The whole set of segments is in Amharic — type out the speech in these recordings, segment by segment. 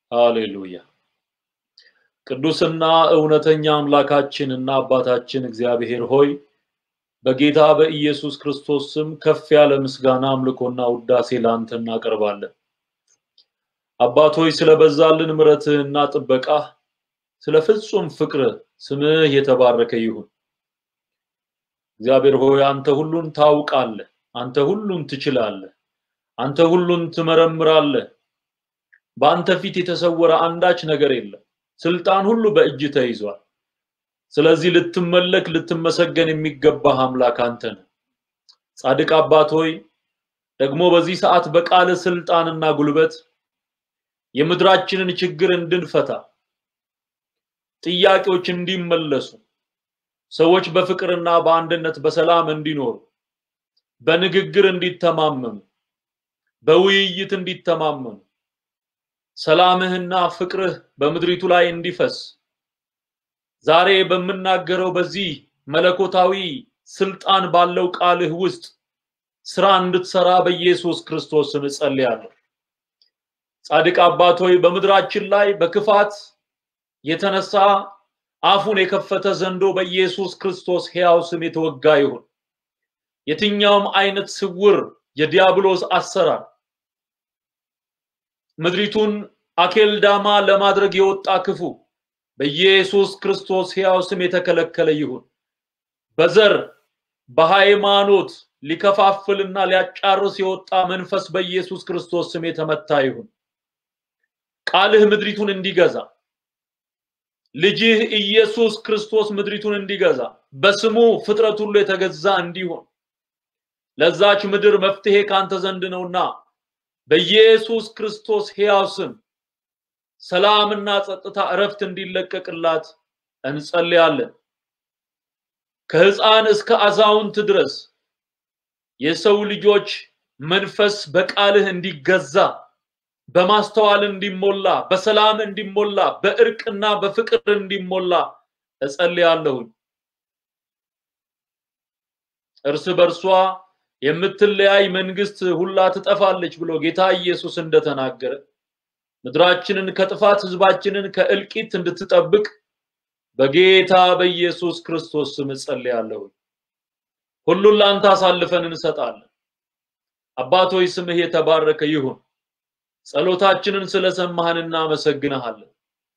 ሃሌሉያ። ቅዱስና እውነተኛ አምላካችን እና አባታችን እግዚአብሔር ሆይ በጌታ በኢየሱስ ክርስቶስ ስም ከፍ ያለ ምስጋና አምልኮና ውዳሴ ለአንተ እናቀርባለን። አባት ሆይ ስለበዛልን ምሕረትህና ጥበቃህ ስለ ፍጹም ፍቅርህ ስምህ የተባረከ ይሁን። እግዚአብሔር ሆይ አንተ ሁሉን ታውቃለህ፣ አንተ ሁሉን ትችላለህ፣ አንተ ሁሉን ትመረምራለህ። በአንተ ፊት የተሰወረ አንዳች ነገር የለም። ስልጣን ሁሉ በእጅ ተይዟል። ስለዚህ ልትመለክ ልትመሰገን የሚገባህ አምላክ አንተ ነህ። ጻድቅ አባት ሆይ ደግሞ በዚህ ሰዓት በቃለ ስልጣንና ጉልበት የምድራችንን ችግር እንድንፈታ ጥያቄዎች እንዲመለሱ ሰዎች በፍቅርና በአንድነት በሰላም እንዲኖሩ በንግግር እንዲተማመኑ በውይይት እንዲተማመኑ ሰላምህና ፍቅርህ በምድሪቱ ላይ እንዲፈስ ዛሬ በምናገረው በዚህ መለኮታዊ ስልጣን ባለው ቃልህ ውስጥ ስራ እንድትሰራ በኢየሱስ ክርስቶስ ስም እጸልያለሁ። ጻድቅ አባት ሆይ በምድራችን ላይ በክፋት የተነሳ አፉን የከፈተ ዘንዶ በኢየሱስ ክርስቶስ ሕያው ስም የተወጋ ይሁን። የትኛውም አይነት ስውር የዲያብሎስ አሰራር ምድሪቱን አኬልዳማ ለማድረግ የወጣ ክፉ በኢየሱስ ክርስቶስ ሕያው ስም የተከለከለ ይሁን። በዘር በሃይማኖት ሊከፋፍልና ሊያጫርስ የወጣ መንፈስ በኢየሱስ ክርስቶስ ስም የተመታ ይሁን። ቃልህ ምድሪቱን እንዲገዛ ልጅህ ኢየሱስ ክርስቶስ ምድሪቱን እንዲገዛ በስሙ ፍጥረት ሁሉ የተገዛ እንዲሆን ለዛች ምድር መፍትሄ ካንተ ዘንድ ነውና በኢየሱስ ክርስቶስ ሕያው ስም ሰላምና ጸጥታ እረፍት እንዲለቀቅላት እንጸልያለን። ከህፃን እስከ አዛውንት ድረስ የሰው ልጆች መንፈስ በቃልህ እንዲገዛ በማስተዋል እንዲሞላ በሰላም እንዲሞላ በእርቅና በፍቅር እንዲሞላ እጸልያለሁኝ። እርስ በርሷ የምትለያይ መንግስት ሁላ ትጠፋለች ብሎ ጌታ ኢየሱስ እንደተናገረ ምድራችንን ከጥፋት ህዝባችንን ከእልቂት እንድትጠብቅ በጌታ በኢየሱስ ክርስቶስ ስም እጸልያለሁ። ሁሉን ላንተ አሳልፈን እንሰጣለን። አባት ሆይ ስምህ የተባረከ ይሁን። ጸሎታችንን ስለሰማህን እናመሰግንሃለን።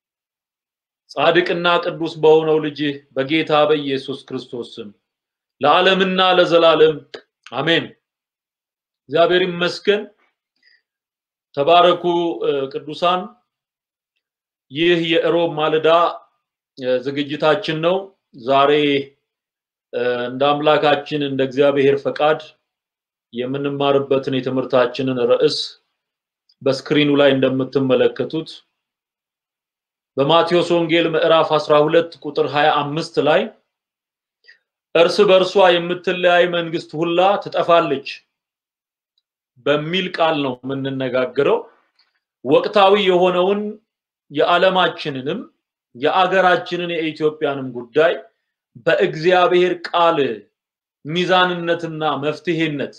ጻድቅና ቅዱስ በሆነው ልጅህ በጌታ በኢየሱስ ክርስቶስ ስም ለዓለምና ለዘላለም አሜን። እግዚአብሔር ይመስገን። ተባረኩ ቅዱሳን። ይህ የእሮብ ማለዳ ዝግጅታችን ነው። ዛሬ እንደ አምላካችን እንደ እግዚአብሔር ፈቃድ የምንማርበትን የትምህርታችንን ርዕስ በስክሪኑ ላይ እንደምትመለከቱት በማቴዎስ ወንጌል ምዕራፍ 12 ቁጥር 25 ላይ እርስ በርሷ የምትለያይ መንግስት ሁላ ትጠፋለች በሚል ቃል ነው የምንነጋገረው። ወቅታዊ የሆነውን የዓለማችንንም የአገራችንን የኢትዮጵያንም ጉዳይ በእግዚአብሔር ቃል ሚዛንነትና መፍትሄነት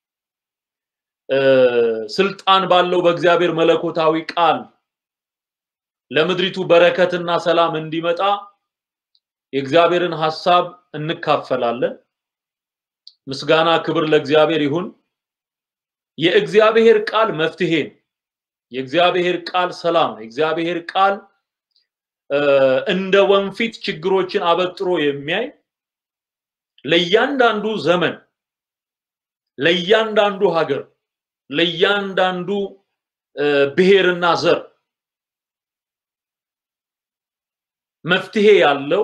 ስልጣን ባለው በእግዚአብሔር መለኮታዊ ቃል ለምድሪቱ በረከትና ሰላም እንዲመጣ የእግዚአብሔርን ሐሳብ እንካፈላለን። ምስጋና ክብር ለእግዚአብሔር ይሁን። የእግዚአብሔር ቃል መፍትሄ ነው። የእግዚአብሔር ቃል ሰላም ነው። የእግዚአብሔር ቃል እንደ ወንፊት ችግሮችን አበጥሮ የሚያይ ለእያንዳንዱ ዘመን፣ ለእያንዳንዱ ሀገር፣ ለእያንዳንዱ ብሔርና ዘር መፍትሄ ያለው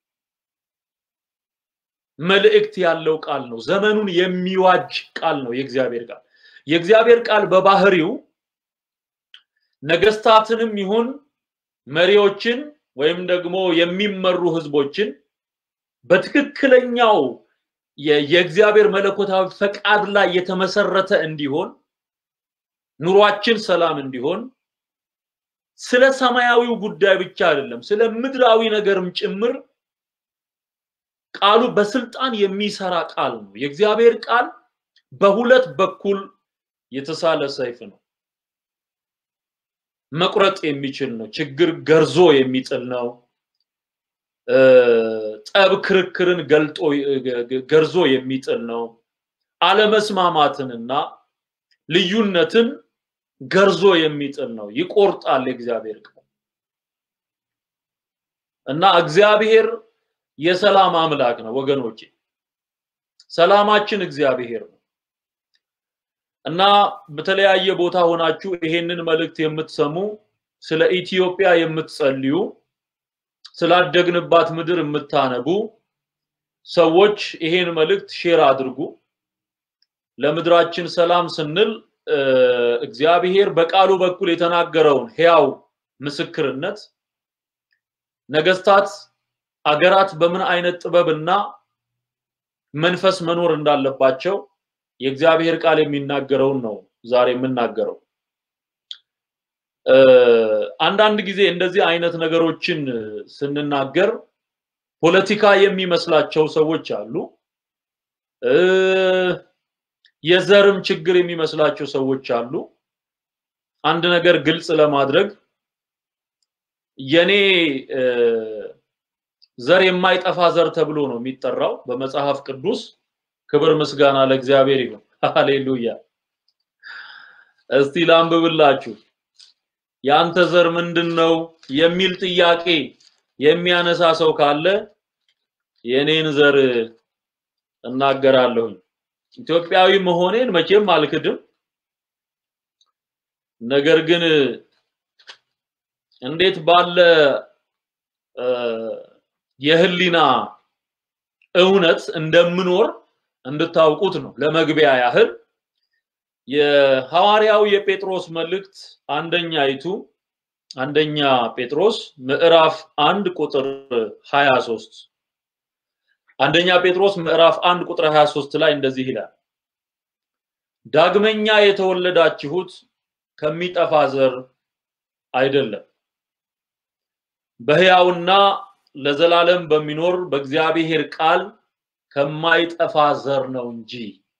መልእክት ያለው ቃል ነው። ዘመኑን የሚዋጅ ቃል ነው የእግዚአብሔር ቃል። የእግዚአብሔር ቃል በባህሪው ነገስታትንም ይሁን መሪዎችን ወይም ደግሞ የሚመሩ ህዝቦችን በትክክለኛው የእግዚአብሔር መለኮታዊ ፈቃድ ላይ የተመሰረተ እንዲሆን ኑሯችን ሰላም እንዲሆን ስለ ሰማያዊው ጉዳይ ብቻ አይደለም፣ ስለ ምድራዊ ነገርም ጭምር ቃሉ በስልጣን የሚሰራ ቃል ነው። የእግዚአብሔር ቃል በሁለት በኩል የተሳለ ሰይፍ ነው። መቁረጥ የሚችል ነው። ችግር ገርዞ የሚጥል ነው። ጠብ ክርክርን ገልጦ ገርዞ የሚጥል ነው። አለመስማማትንና ልዩነትን ገርዞ የሚጥል ነው። ይቆርጣል የእግዚአብሔር ቃል እና እግዚአብሔር የሰላም አምላክ ነው ወገኖቼ። ሰላማችን እግዚአብሔር ነው እና በተለያየ ቦታ ሆናችሁ ይሄንን መልእክት የምትሰሙ ስለ ኢትዮጵያ የምትጸልዩ ስላደግንባት ምድር የምታነቡ ሰዎች ይሄን መልእክት ሼር አድርጉ። ለምድራችን ሰላም ስንል እግዚአብሔር በቃሉ በኩል የተናገረውን ሕያው ምስክርነት ነገስታት አገራት በምን አይነት ጥበብና መንፈስ መኖር እንዳለባቸው የእግዚአብሔር ቃል የሚናገረውን ነው ዛሬ የምናገረው። አንዳንድ ጊዜ እንደዚህ አይነት ነገሮችን ስንናገር ፖለቲካ የሚመስላቸው ሰዎች አሉ። የዘርም ችግር የሚመስላቸው ሰዎች አሉ። አንድ ነገር ግልጽ ለማድረግ የኔ ዘር የማይጠፋ ዘር ተብሎ ነው የሚጠራው በመጽሐፍ ቅዱስ። ክብር ምስጋና ለእግዚአብሔር ይሁን። ሃሌሉያ። እስቲ ላንብብላችሁ። የአንተ ዘር ምንድን ነው የሚል ጥያቄ የሚያነሳ ሰው ካለ የኔን ዘር እናገራለሁኝ። ኢትዮጵያዊ መሆኔን መቼም አልክድም። ነገር ግን እንዴት ባለ የህሊና እውነት እንደምኖር እንድታውቁት ነው። ለመግቢያ ያህል የሐዋርያው የጴጥሮስ መልእክት አንደኛይቱ አንደኛ ጴጥሮስ ምዕራፍ አንድ ቁጥር 23 አንደኛ ጴጥሮስ ምዕራፍ አንድ ቁጥር 23 ላይ እንደዚህ ይላል፣ ዳግመኛ የተወለዳችሁት ከሚጠፋ ዘር አይደለም በሕያውና ለዘላለም በሚኖር በእግዚአብሔር ቃል ከማይጠፋ ዘር ነው እንጂ።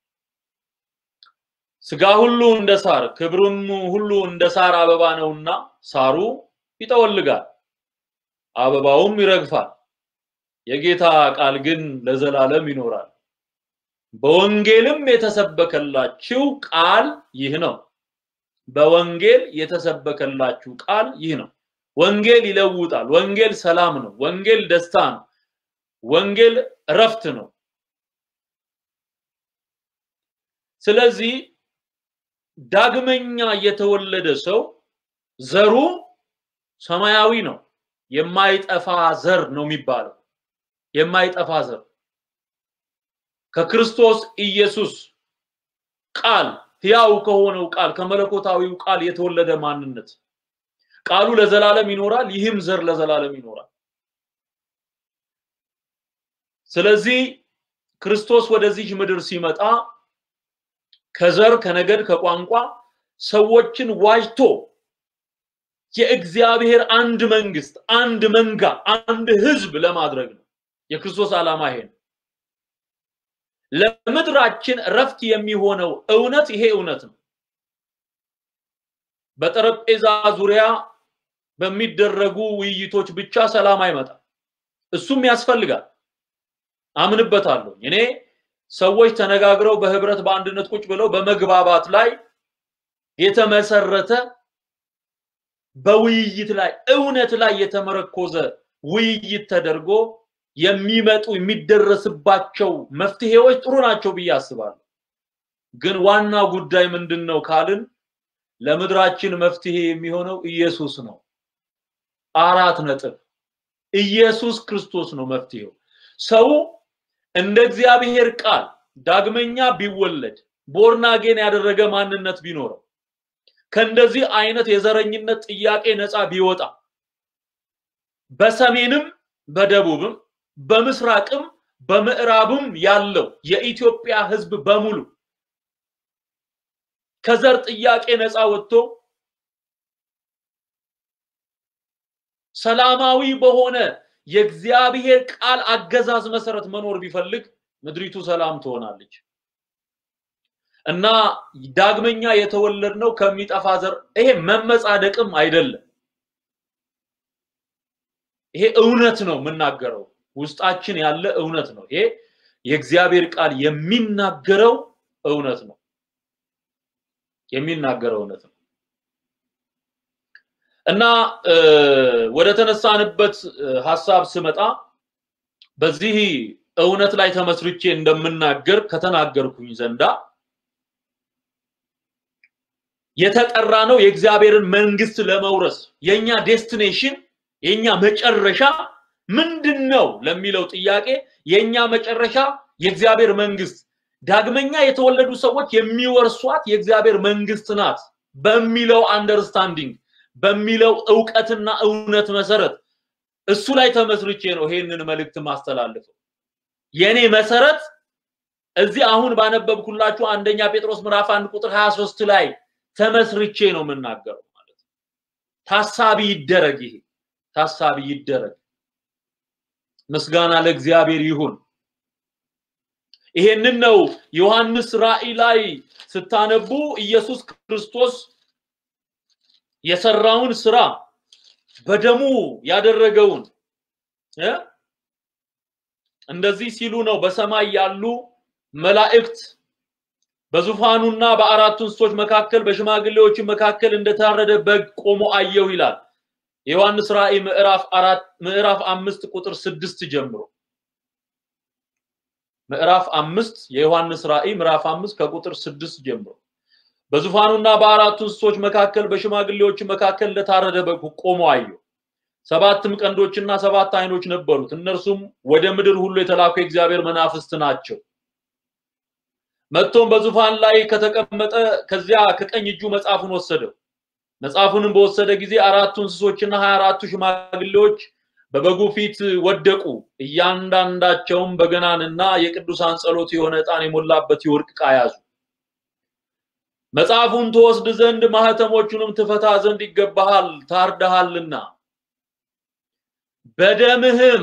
ስጋ ሁሉ እንደ ሳር ክብሩም ሁሉ እንደ ሳር አበባ ነውና ሳሩ ይጠወልጋል፣ አበባውም ይረግፋል፣ የጌታ ቃል ግን ለዘላለም ይኖራል። በወንጌልም የተሰበከላችሁ ቃል ይህ ነው። በወንጌል የተሰበከላችሁ ቃል ይህ ነው። ወንጌል ይለውጣል። ወንጌል ሰላም ነው። ወንጌል ደስታ ነው። ወንጌል እረፍት ነው። ስለዚህ ዳግመኛ የተወለደ ሰው ዘሩ ሰማያዊ ነው። የማይጠፋ ዘር ነው የሚባለው። የማይጠፋ ዘር ከክርስቶስ ኢየሱስ ቃል ሕያው ከሆነው ቃል ከመለኮታዊው ቃል የተወለደ ማንነት ቃሉ ለዘላለም ይኖራል። ይህም ዘር ለዘላለም ይኖራል። ስለዚህ ክርስቶስ ወደዚህ ምድር ሲመጣ ከዘር ከነገድ ከቋንቋ ሰዎችን ዋጅቶ የእግዚአብሔር አንድ መንግስት፣ አንድ መንጋ፣ አንድ ህዝብ ለማድረግ ነው። የክርስቶስ ዓላማ ይሄ ነው። ለምድራችን ረፍት የሚሆነው እውነት ይሄ እውነት ነው። በጠረጴዛ ዙሪያ በሚደረጉ ውይይቶች ብቻ ሰላም አይመጣም። እሱም ያስፈልጋል፣ አምንበታለሁ። እኔ ሰዎች ተነጋግረው በህብረት በአንድነት ቁጭ ብለው በመግባባት ላይ የተመሰረተ በውይይት ላይ እውነት ላይ የተመረኮዘ ውይይት ተደርጎ የሚመጡ የሚደረስባቸው መፍትሄዎች ጥሩ ናቸው ብዬ አስባለሁ። ግን ዋና ጉዳይ ምንድን ነው ካልን ለምድራችን መፍትሄ የሚሆነው ኢየሱስ ነው። አራት ነጥብ። ኢየሱስ ክርስቶስ ነው መፍትሄው። ሰው እንደ እግዚአብሔር ቃል ዳግመኛ ቢወለድ ቦርናጌን ያደረገ ማንነት ቢኖረው ከእንደዚህ አይነት የዘረኝነት ጥያቄ ነፃ ቢወጣ በሰሜንም በደቡብም በምስራቅም በምዕራብም ያለው የኢትዮጵያ ሕዝብ በሙሉ ከዘር ጥያቄ ነፃ ወጥቶ ሰላማዊ በሆነ የእግዚአብሔር ቃል አገዛዝ መሰረት መኖር ቢፈልግ ምድሪቱ ሰላም ትሆናለች። እና ዳግመኛ የተወለድነው ከሚጠፋ ዘር ይሄ መመጻደቅም አይደለም። ይሄ እውነት ነው የምናገረው፣ ውስጣችን ያለ እውነት ነው። ይሄ የእግዚአብሔር ቃል የሚናገረው እውነት ነው። የሚናገረው እውነት ነው እና ወደ ተነሳንበት ሀሳብ ስመጣ በዚህ እውነት ላይ ተመስርቼ እንደምናገር ከተናገርኩኝ ዘንዳ የተጠራ ነው የእግዚአብሔርን መንግስት ለመውረስ የኛ ዴስቲኔሽን የኛ መጨረሻ ምንድን ነው ለሚለው ጥያቄ የኛ መጨረሻ የእግዚአብሔር መንግስት ዳግመኛ የተወለዱ ሰዎች የሚወርሷት የእግዚአብሔር መንግስት ናት በሚለው አንደርስታንዲንግ በሚለው እውቀትና እውነት መሰረት እሱ ላይ ተመስርቼ ነው ይሄንን መልእክት ማስተላልፈው። የኔ መሰረት እዚህ አሁን ባነበብኩላችሁ አንደኛ ጴጥሮስ ምዕራፍ 1 ቁጥር 23 ላይ ተመስርቼ ነው የምናገረው ማለት ነው። ታሳቢ ይደረግ፣ ይሄ ታሳቢ ይደረግ። ምስጋና ለእግዚአብሔር ይሁን። ይሄንን ነው ዮሐንስ ራእይ ላይ ስታነቡ ኢየሱስ ክርስቶስ የሰራውን ስራ በደሙ ያደረገውን እንደዚህ ሲሉ ነው በሰማይ ያሉ መላእክት በዙፋኑና በአራቱ እንስሶች መካከል በሽማግሌዎች መካከል እንደታረደ በግ ቆሞ አየሁ ይላል። የዮሐንስ ራእይ ምዕራፍ አራት ምዕራፍ አምስት ቁጥር ስድስት ጀምሮ ምዕራፍ አምስት የዮሐንስ ራእይ ምዕራፍ አምስት ከቁጥር ስድስት ጀምሮ በዙፋኑና በአራቱ እንስሶች መካከል በሽማግሌዎች መካከል እንደታረደ በግ ቆሞ አየሁ። ሰባትም ቀንዶችና ሰባት አይኖች ነበሩት። እነርሱም ወደ ምድር ሁሉ የተላኩ የእግዚአብሔር መናፍስት ናቸው። መጥቶም በዙፋን ላይ ከተቀመጠ ከዚያ ከቀኝ እጁ መጽሐፉን ወሰደው። መጽሐፉንም በወሰደ ጊዜ አራቱ እንስሶችና ሀያ አራቱ ሽማግሌዎች በበጉ ፊት ወደቁ። እያንዳንዳቸውም በገናንና የቅዱሳን ጸሎት የሆነ ዕጣን የሞላበት የወርቅ ዕቃ ያዙ። መጽሐፉን ትወስድ ዘንድ ማህተሞቹንም ትፈታ ዘንድ ይገባሃል፣ ታርደሃልና በደምህም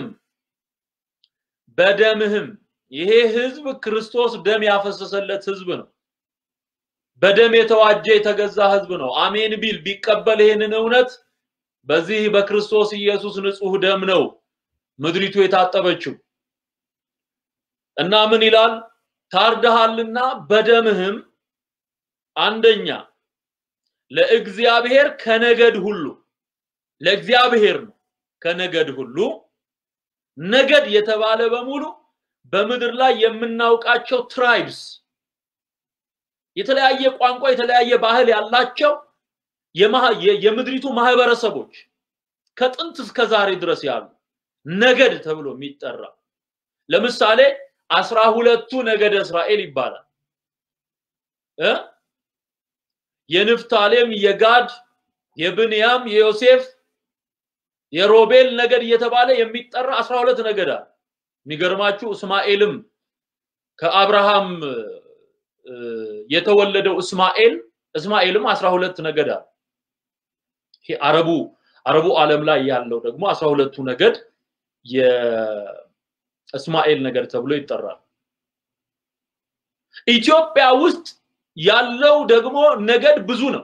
በደምህም ይሄ ህዝብ ክርስቶስ ደም ያፈሰሰለት ህዝብ ነው። በደም የተዋጀ የተገዛ ህዝብ ነው። አሜን ቢል ቢቀበል ይሄንን እውነት በዚህ በክርስቶስ ኢየሱስ ንጹህ ደም ነው ምድሪቱ የታጠበችው እና ምን ይላል? ታርደሃልና በደምህም አንደኛ ለእግዚአብሔር ከነገድ ሁሉ ለእግዚአብሔር ነው ከነገድ ሁሉ ነገድ የተባለ በሙሉ በምድር ላይ የምናውቃቸው ትራይብስ የተለያየ ቋንቋ የተለያየ ባህል ያላቸው የምድሪቱ ማህበረሰቦች ከጥንት እስከ ዛሬ ድረስ ያሉ ነገድ ተብሎ የሚጠራ ለምሳሌ አስራ ሁለቱ ነገደ እስራኤል ይባላል እ የንፍታሌም የጋድ የብንያም የዮሴፍ የሮቤል ነገድ እየተባለ የሚጠራ አስራ ሁለት ነገድ አለ። የሚገርማችሁ እስማኤልም ከአብርሃም የተወለደው እስማኤል እስማኤልም አስራ ሁለት ነገድ አለ። ይሄ አረቡ አረቡ ዓለም ላይ ያለው ደግሞ አስራ ሁለቱ ነገድ የእስማኤል ነገድ ተብሎ ይጠራል። ኢትዮጵያ ውስጥ ያለው ደግሞ ነገድ ብዙ ነው።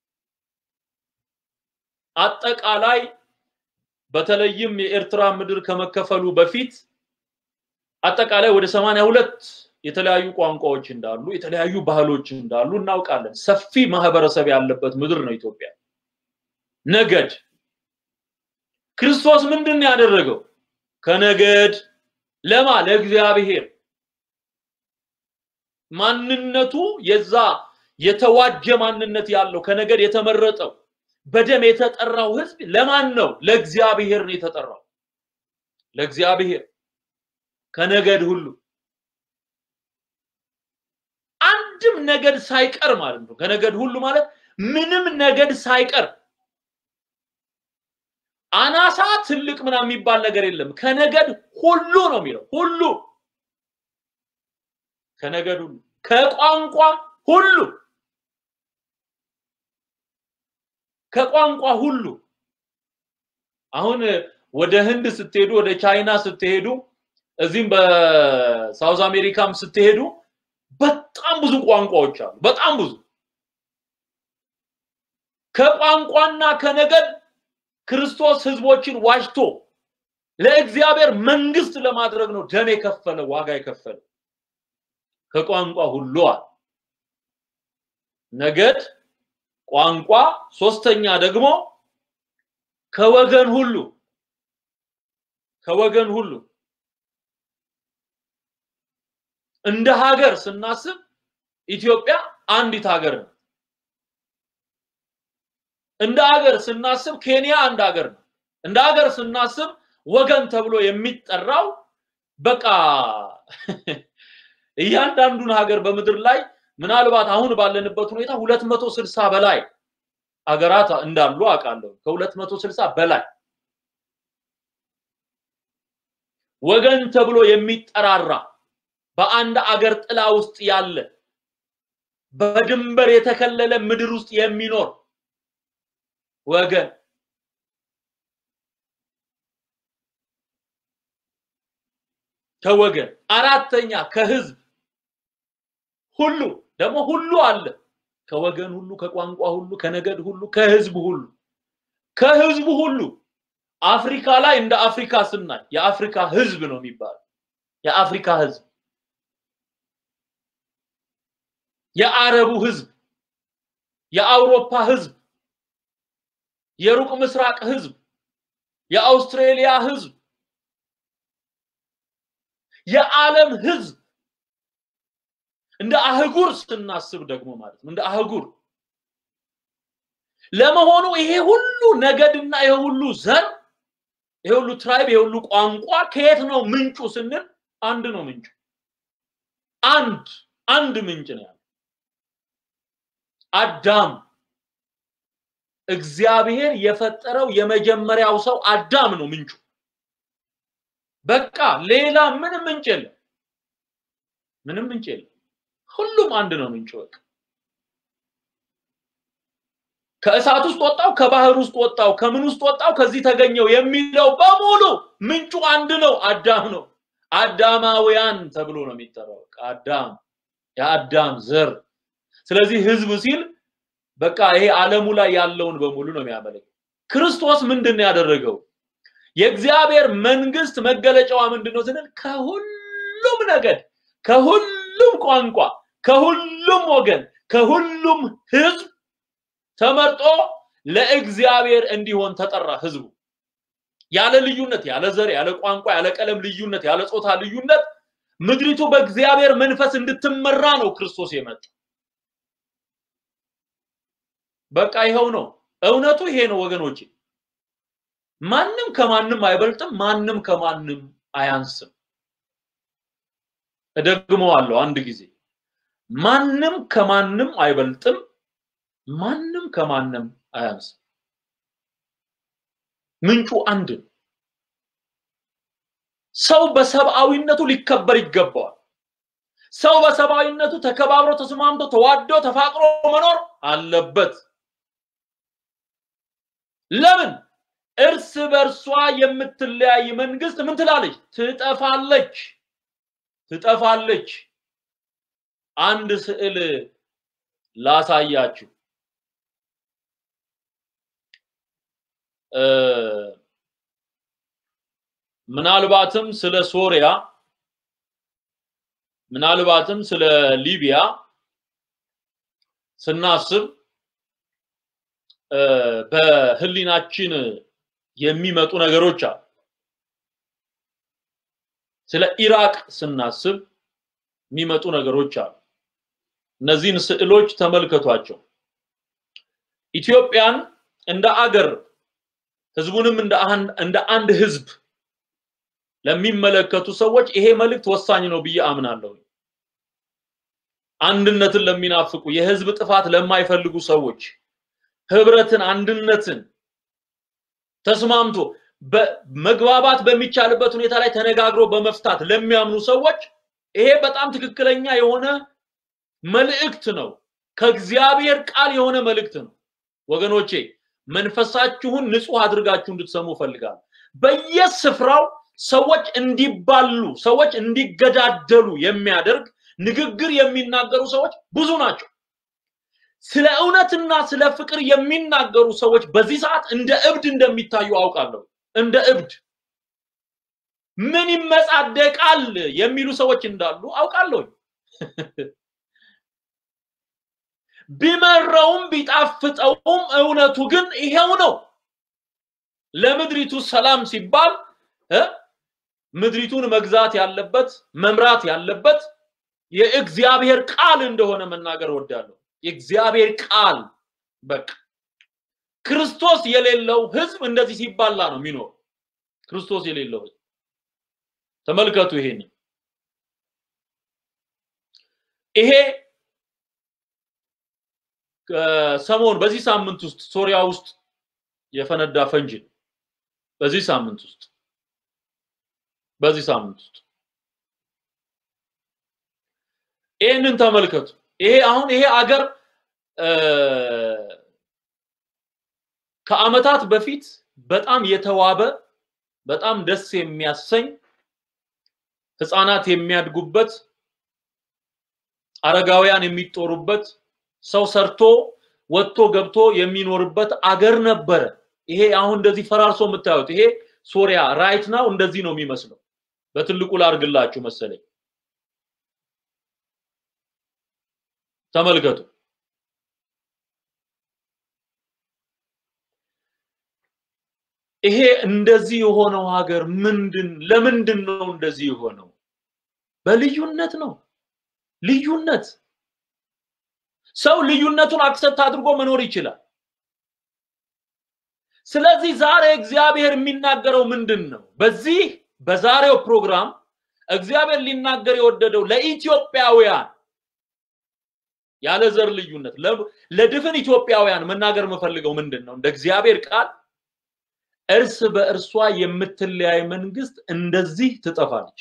አጠቃላይ በተለይም የኤርትራ ምድር ከመከፈሉ በፊት አጠቃላይ ወደ ሰማንያ ሁለት የተለያዩ ቋንቋዎች እንዳሉ የተለያዩ ባህሎች እንዳሉ እናውቃለን። ሰፊ ማህበረሰብ ያለበት ምድር ነው ኢትዮጵያ። ነገድ ክርስቶስ ምንድን ነው ያደረገው? ከነገድ ለማ ለእግዚአብሔር ማንነቱ የዛ የተዋጀ ማንነት ያለው ከነገድ የተመረጠው በደም የተጠራው ህዝብ ለማን ነው? ለእግዚአብሔር ነው የተጠራው። ለእግዚአብሔር ከነገድ ሁሉ አንድም ነገድ ሳይቀር ማለት ነው። ከነገድ ሁሉ ማለት ምንም ነገድ ሳይቀር አናሳ ትልቅ ምናምን የሚባል ነገር የለም። ከነገድ ሁሉ ነው የሚለው ሁሉ ከነገድ ሁሉ ከቋንቋ ሁሉ ከቋንቋ ሁሉ አሁን ወደ ህንድ ስትሄዱ ወደ ቻይና ስትሄዱ እዚህም በሳውዝ አሜሪካም ስትሄዱ በጣም ብዙ ቋንቋዎች አሉ። በጣም ብዙ ከቋንቋና ከነገድ ክርስቶስ ህዝቦችን ዋጅቶ ለእግዚአብሔር መንግስት ለማድረግ ነው ደም የከፈለ ዋጋ የከፈለ ከቋንቋ ሁሉ አለ። ነገድ፣ ቋንቋ፣ ሶስተኛ ደግሞ ከወገን ሁሉ ከወገን ሁሉ እንደ ሀገር ስናስብ ኢትዮጵያ አንዲት ሀገር ነው። እንደ ሀገር ስናስብ ኬንያ አንድ ሀገር ነው። እንደ ሀገር ስናስብ ወገን ተብሎ የሚጠራው በቃ እያንዳንዱን ሀገር በምድር ላይ ምናልባት አሁን ባለንበት ሁኔታ ሁለት መቶ ስልሳ በላይ ሀገራት እንዳሉ አውቃለሁ። ከሁለት መቶ ስልሳ በላይ ወገን ተብሎ የሚጠራራ በአንድ አገር ጥላ ውስጥ ያለ በድንበር የተከለለ ምድር ውስጥ የሚኖር ወገን ከወገን አራተኛ ከህዝብ ሁሉ ደግሞ ሁሉ አለ ከወገን ሁሉ ከቋንቋ ሁሉ ከነገድ ሁሉ ከህዝብ ሁሉ ከህዝቡ ሁሉ አፍሪካ ላይ እንደ አፍሪካ ስናይ የአፍሪካ ህዝብ ነው የሚባለው የአፍሪካ ህዝብ የአረቡ ህዝብ የአውሮፓ ህዝብ የሩቅ ምስራቅ ህዝብ የአውስትሬሊያ ህዝብ የዓለም ህዝብ እንደ አህጉር ስናስብ ደግሞ ማለት ነው እንደ አህጉር ለመሆኑ ይሄ ሁሉ ነገድና ይሄ ሁሉ ዘር ይሄ ሁሉ ትራይብ ይሄ ሁሉ ቋንቋ ከየት ነው ምንጩ ስንል አንድ ነው ምንጩ አንድ አንድ ምንጭ ነው ያለው አዳም እግዚአብሔር የፈጠረው የመጀመሪያው ሰው አዳም ነው ምንጩ በቃ ሌላ ምንም ምንጭ የለም ምንም ምንጭ የለም ሁሉም አንድ ነው ምንጩ በቃ ከእሳት ውስጥ ወጣው ከባህር ውስጥ ወጣው ከምን ውስጥ ወጣው ከዚህ ተገኘው የሚለው በሙሉ ምንጩ አንድ ነው አዳም ነው አዳማውያን ተብሎ ነው የሚጠራው አዳም የአዳም ዘር ስለዚህ ህዝብ ሲል በቃ ይሄ ዓለሙ ላይ ያለውን በሙሉ ነው የሚያመለክ ክርስቶስ ምንድን ነው ያደረገው የእግዚአብሔር መንግስት መገለጫዋ ምንድን ነው ስንል ከሁሉም ነገድ ከሁሉም ቋንቋ ከሁሉም ወገን ከሁሉም ህዝብ ተመርጦ ለእግዚአብሔር እንዲሆን ተጠራ ህዝቡ ያለ ልዩነት ያለ ዘር ያለ ቋንቋ ያለ ቀለም ልዩነት ያለ ጾታ ልዩነት ምድሪቱ በእግዚአብሔር መንፈስ እንድትመራ ነው ክርስቶስ የመጣ በቃ ይኸው ነው እውነቱ ይሄ ነው ወገኖቼ ማንም ከማንም አይበልጥም ማንም ከማንም አያንስም እደግመዋለሁ አንድ ጊዜ ማንም ከማንም አይበልጥም ማንም ከማንም አያንስም ምንጩ አንድ ነው ሰው በሰብአዊነቱ ሊከበር ይገባዋል ሰው በሰብአዊነቱ ተከባብሮ ተስማምቶ ተዋዶ ተፋቅሮ መኖር አለበት ለምን እርስ በርሷ የምትለያይ መንግስት ምን ትላለች ትጠፋለች ትጠፋለች አንድ ስዕል ላሳያችሁ ምናልባትም ስለ ሶሪያ ምናልባትም ስለ ሊቢያ ስናስብ በህሊናችን የሚመጡ ነገሮች አሉ ስለ ኢራቅ ስናስብ የሚመጡ ነገሮች አሉ እነዚህን ስዕሎች ተመልከቷቸው ኢትዮጵያን እንደ አገር ህዝቡንም እንደ አንድ ህዝብ ለሚመለከቱ ሰዎች ይሄ መልእክት ወሳኝ ነው ብዬ አምናለሁ አንድነትን ለሚናፍቁ የህዝብ ጥፋት ለማይፈልጉ ሰዎች ህብረትን አንድነትን ተስማምቶ መግባባት በሚቻልበት ሁኔታ ላይ ተነጋግሮ በመፍታት ለሚያምኑ ሰዎች ይሄ በጣም ትክክለኛ የሆነ መልእክት ነው ከእግዚአብሔር ቃል የሆነ መልእክት ነው ወገኖቼ መንፈሳችሁን ንጹህ አድርጋችሁ እንድትሰሙ ፈልጋለሁ በየስፍራው ሰዎች እንዲባሉ ሰዎች እንዲገዳደሉ የሚያደርግ ንግግር የሚናገሩ ሰዎች ብዙ ናቸው። ስለ እውነትና ስለ ፍቅር የሚናገሩ ሰዎች በዚህ ሰዓት እንደ እብድ እንደሚታዩ አውቃለሁ። እንደ እብድ ምን ይመጻደቃል የሚሉ ሰዎች እንዳሉ አውቃለሁ። ቢመረውም ቢጣፍጠውም እውነቱ ግን ይሄው ነው። ለምድሪቱ ሰላም ሲባል ምድሪቱን መግዛት ያለበት መምራት ያለበት የእግዚአብሔር ቃል እንደሆነ መናገር እወዳለሁ። የእግዚአብሔር ቃል በቃ ክርስቶስ የሌለው ህዝብ እንደዚህ ሲባላ ነው የሚኖር። ክርስቶስ የሌለው ህዝብ ተመልከቱ። ይሄን ይሄ ሰሞን በዚህ ሳምንት ውስጥ ሶሪያ ውስጥ የፈነዳ ፈንጅ ነው። በዚህ ሳምንት ውስጥ በዚህ ሳምንት ውስጥ ይህንን ተመልከቱ። ይሄ አሁን ይሄ አገር ከአመታት በፊት በጣም የተዋበ በጣም ደስ የሚያሰኝ ህፃናት የሚያድጉበት አረጋውያን የሚጦሩበት ሰው ሰርቶ ወጥቶ ገብቶ የሚኖርበት አገር ነበረ። ይሄ አሁን እንደዚህ ፈራርሶ የምታዩት ይሄ ሶሪያ ራይት ናው እንደዚህ ነው የሚመስለው። በትልቁ ላርግላችሁ መሰለኝ። ተመልከቱ። ይሄ እንደዚህ የሆነው ሀገር ምንድን ለምንድን ነው እንደዚህ የሆነው? በልዩነት ነው። ልዩነት ሰው ልዩነቱን አክሰፕት አድርጎ መኖር ይችላል። ስለዚህ ዛሬ እግዚአብሔር የሚናገረው ምንድን ነው? በዚህ በዛሬው ፕሮግራም እግዚአብሔር ሊናገር የወደደው ለኢትዮጵያውያን ያለ ዘር ልዩነት ለድፍን ኢትዮጵያውያን መናገር የምፈልገው ምንድን ነው? እንደ እግዚአብሔር ቃል እርስ በእርሷ የምትለያይ መንግስት እንደዚህ ትጠፋለች።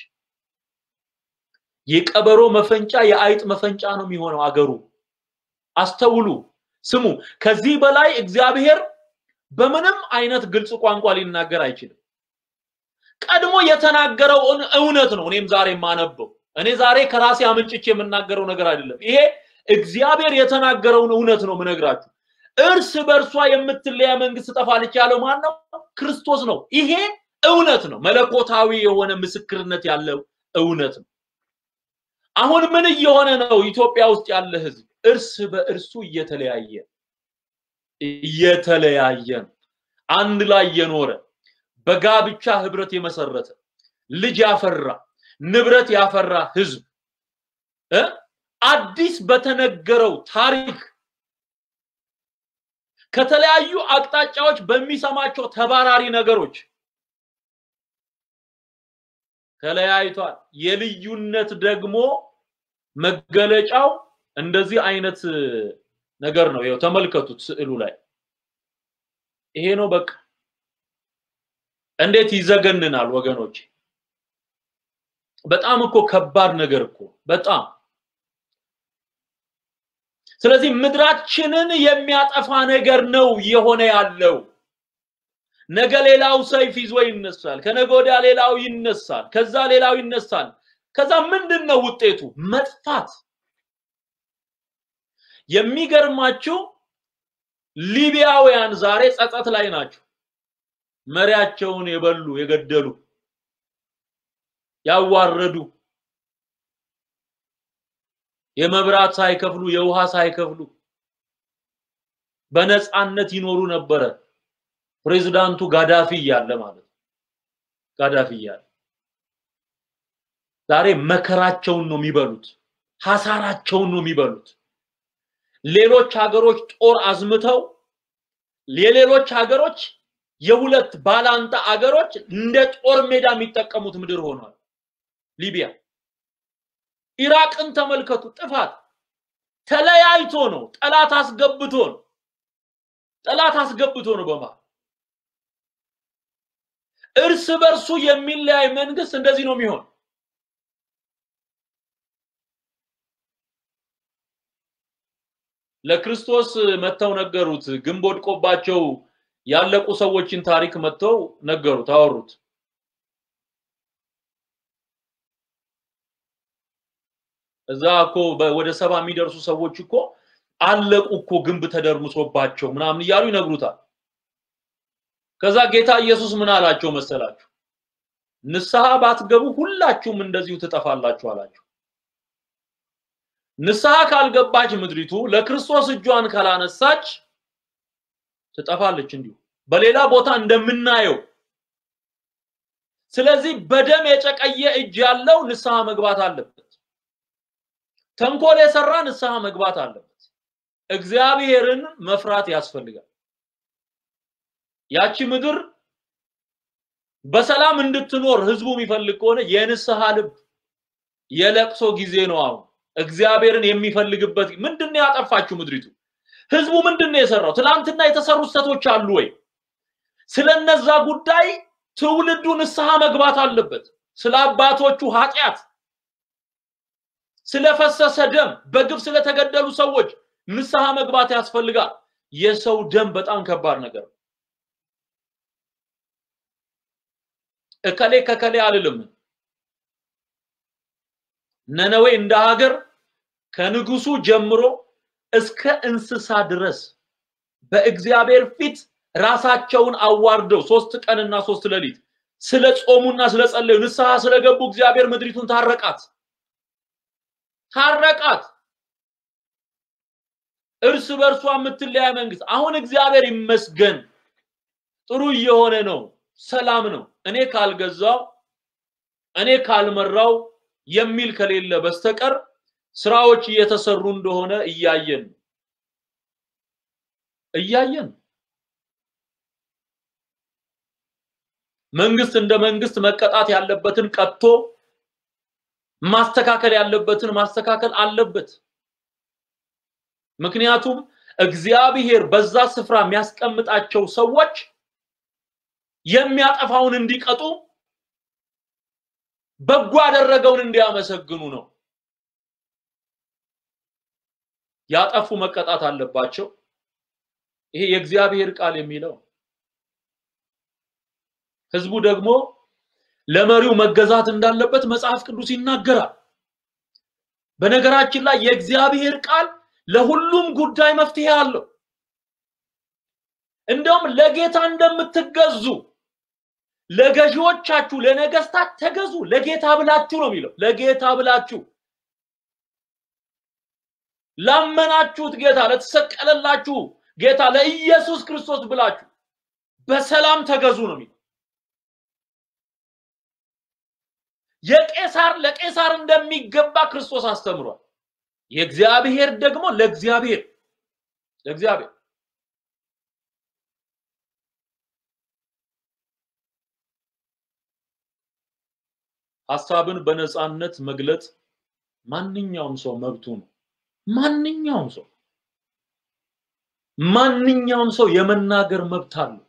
የቀበሮ መፈንጫ የአይጥ መፈንጫ ነው የሚሆነው አገሩ። አስተውሉ፣ ስሙ። ከዚህ በላይ እግዚአብሔር በምንም አይነት ግልጽ ቋንቋ ሊናገር አይችልም። ቀድሞ የተናገረውን እውነት ነው እኔም ዛሬ የማነበው። እኔ ዛሬ ከራሴ አመንጭቼ የምናገረው ነገር አይደለም። ይሄ እግዚአብሔር የተናገረውን እውነት ነው ምነግራችሁ። እርስ በእርሷ የምትለያ መንግስት ትጠፋለች ያለው ማን ነው? ክርስቶስ ነው። ይሄ እውነት ነው። መለኮታዊ የሆነ ምስክርነት ያለው እውነት ነው። አሁን ምን እየሆነ ነው? ኢትዮጵያ ውስጥ ያለ ህዝብ እርስ በእርሱ እየተለያየ እየተለያየ ነው። አንድ ላይ የኖረ በጋብቻ ህብረት የመሰረተ ልጅ ያፈራ ንብረት ያፈራ ህዝብ እ አዲስ በተነገረው ታሪክ ከተለያዩ አቅጣጫዎች በሚሰማቸው ተባራሪ ነገሮች ተለያይቷል። የልዩነት ደግሞ መገለጫው እንደዚህ አይነት ነገር ነው። ይኸው ተመልከቱት ስዕሉ ላይ ይሄ ነው በቃ። እንዴት ይዘገንናል ወገኖች! በጣም እኮ ከባድ ነገር እኮ በጣም ስለዚህ ምድራችንን የሚያጠፋ ነገር ነው እየሆነ ያለው። ነገ ሌላው ሰይፍ ይዞ ይነሳል፣ ከነገ ወዲያ ሌላው ይነሳል፣ ከዛ ሌላው ይነሳል። ከዛ ምንድን ነው ውጤቱ? መጥፋት። የሚገርማችሁ ሊቢያውያን ዛሬ ጸጸት ላይ ናቸው። መሪያቸውን የበሉ የገደሉ፣ ያዋረዱ የመብራት ሳይከፍሉ የውሃ ሳይከፍሉ በነፃነት ይኖሩ ነበረ። ፕሬዝዳንቱ ጋዳፊ እያለ ማለት ነው። ጋዳፊ እያለ ዛሬ መከራቸውን ነው የሚበሉት፣ ሐሳራቸውን ነው የሚበሉት። ሌሎች ሀገሮች ጦር አዝምተው የሌሎች ሀገሮች የሁለት ባላንጣ አገሮች እንደ ጦር ሜዳ የሚጠቀሙት ምድር ሆኗል ሊቢያ። ኢራቅን ተመልከቱ። ጥፋት ተለያይቶ ነው፣ ጠላት አስገብቶ ነው፣ ጠላት አስገብቶ ነው። በመሃል እርስ በርሱ የሚለያይ መንግስት እንደዚህ ነው የሚሆን። ለክርስቶስ መጥተው ነገሩት። ግንብ ወድቆባቸው ያለቁ ሰዎችን ታሪክ መጥተው ነገሩት፣ አወሩት። እዛ እኮ ወደ ሰባ የሚደርሱ ሰዎች እኮ አለቁ እኮ ግንብ ተደርምሶባቸው ምናምን እያሉ ይነግሩታል። ከዛ ጌታ ኢየሱስ ምን አላቸው መሰላችሁ? ንስሐ ባትገቡ ሁላችሁም እንደዚሁ ትጠፋላችሁ አላቸው። ንስሐ ካልገባች ምድሪቱ ለክርስቶስ እጇን ካላነሳች ትጠፋለች እንዲሁ በሌላ ቦታ እንደምናየው። ስለዚህ በደም የጨቀየ እጅ ያለው ንስሐ መግባት አለበት። ተንኮል የሰራ ንስሐ መግባት አለበት። እግዚአብሔርን መፍራት ያስፈልጋል። ያቺ ምድር በሰላም እንድትኖር ህዝቡ የሚፈልግ ከሆነ የንስሐ ልብ የለቅሶ ጊዜ ነው አሁን እግዚአብሔርን የሚፈልግበት ምንድን ነው ያጠፋችው ምድሪቱ? ህዝቡ ምንድን ነው የሰራው? ትናንትና የተሰሩ ስህተቶች አሉ ወይ? ስለነዛ ጉዳይ ትውልዱ ንስሐ መግባት አለበት። ስለ አባቶቹ ኃጢአት፣ ስለፈሰሰ ደም፣ በግፍ ስለተገደሉ ሰዎች ንስሐ መግባት ያስፈልጋል። የሰው ደም በጣም ከባድ ነገር ነው። እከሌ ከከሌ አልልም። ነነዌ እንደ ሀገር ከንጉሱ ጀምሮ እስከ እንስሳ ድረስ በእግዚአብሔር ፊት ራሳቸውን አዋርደው ሶስት ቀንና ሶስት ሌሊት ስለ ጾሙና ስለ ጸለዩ ንስሐ ስለገቡ እግዚአብሔር ምድሪቱን ታረቃት ታረቃት። እርስ በእርሷ የምትለያ መንግስት አሁን እግዚአብሔር ይመስገን ጥሩ እየሆነ ነው፣ ሰላም ነው። እኔ ካልገዛው እኔ ካልመራው የሚል ከሌለ በስተቀር ስራዎች እየተሰሩ እንደሆነ እያየን እያየን መንግስት እንደ መንግስት መቀጣት ያለበትን ቀጥቶ ማስተካከል ያለበትን ማስተካከል አለበት። ምክንያቱም እግዚአብሔር በዛ ስፍራ የሚያስቀምጣቸው ሰዎች የሚያጠፋውን እንዲቀጡ በጎ ያደረገውን እንዲያመሰግኑ ነው። ያጠፉ መቀጣት አለባቸው። ይሄ የእግዚአብሔር ቃል የሚለው ህዝቡ ደግሞ ለመሪው መገዛት እንዳለበት መጽሐፍ ቅዱስ ይናገራል። በነገራችን ላይ የእግዚአብሔር ቃል ለሁሉም ጉዳይ መፍትሄ አለው። እንደውም ለጌታ እንደምትገዙ ለገዢዎቻችሁ ለነገስታት ተገዙ፣ ለጌታ ብላችሁ ነው የሚለው። ለጌታ ብላችሁ ላመናችሁት ጌታ ለተሰቀለላችሁ ጌታ ለኢየሱስ ክርስቶስ ብላችሁ በሰላም ተገዙ ነው የሚለው። የቄሳር ለቄሳር እንደሚገባ ክርስቶስ አስተምሯል። የእግዚአብሔር ደግሞ ለእግዚአብሔር ለእግዚአብሔር ሐሳብን በነፃነት መግለጥ ማንኛውም ሰው መብቱ ነው። ማንኛውም ሰው ማንኛውም ሰው የመናገር መብት አለው።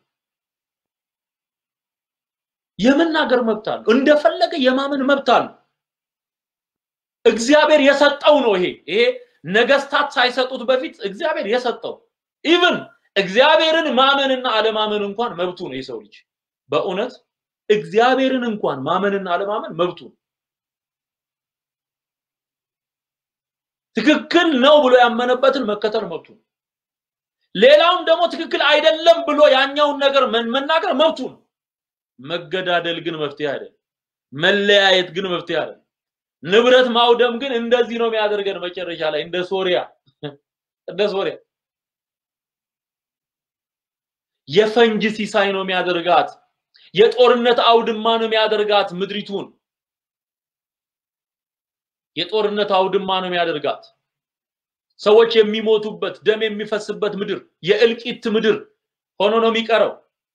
የመናገር መብት አለው። እንደፈለገ የማመን መብት አለው። እግዚአብሔር የሰጠው ነው። ይሄ ይሄ ነገስታት ሳይሰጡት በፊት እግዚአብሔር የሰጠው ኢቭን እግዚአብሔርን ማመንና አለማመን እንኳን መብቱ ነው የሰው ልጅ በእውነት እግዚአብሔርን እንኳን ማመንና አለማመን መብቱ ነው። ትክክል ነው ብሎ ያመነበትን መከተል መብቱ ነው። ሌላውን ደግሞ ትክክል አይደለም ብሎ ያኛውን ነገር መናገር መብቱ ነው። መገዳደል ግን መፍትሄ አይደለም። መለያየት ግን መፍትሄ አይደለም። ንብረት ማውደም ግን እንደዚህ ነው የሚያደርገን መጨረሻ ላይ እንደ ሶሪያ እንደ ሶሪያ የፈንጅ ሲሳይ ነው የሚያደርጋት። የጦርነት አውድማ ነው የሚያደርጋት ምድሪቱን። የጦርነት አውድማ ነው የሚያደርጋት። ሰዎች የሚሞቱበት ደም የሚፈስበት ምድር፣ የእልቂት ምድር ሆኖ ነው የሚቀረው።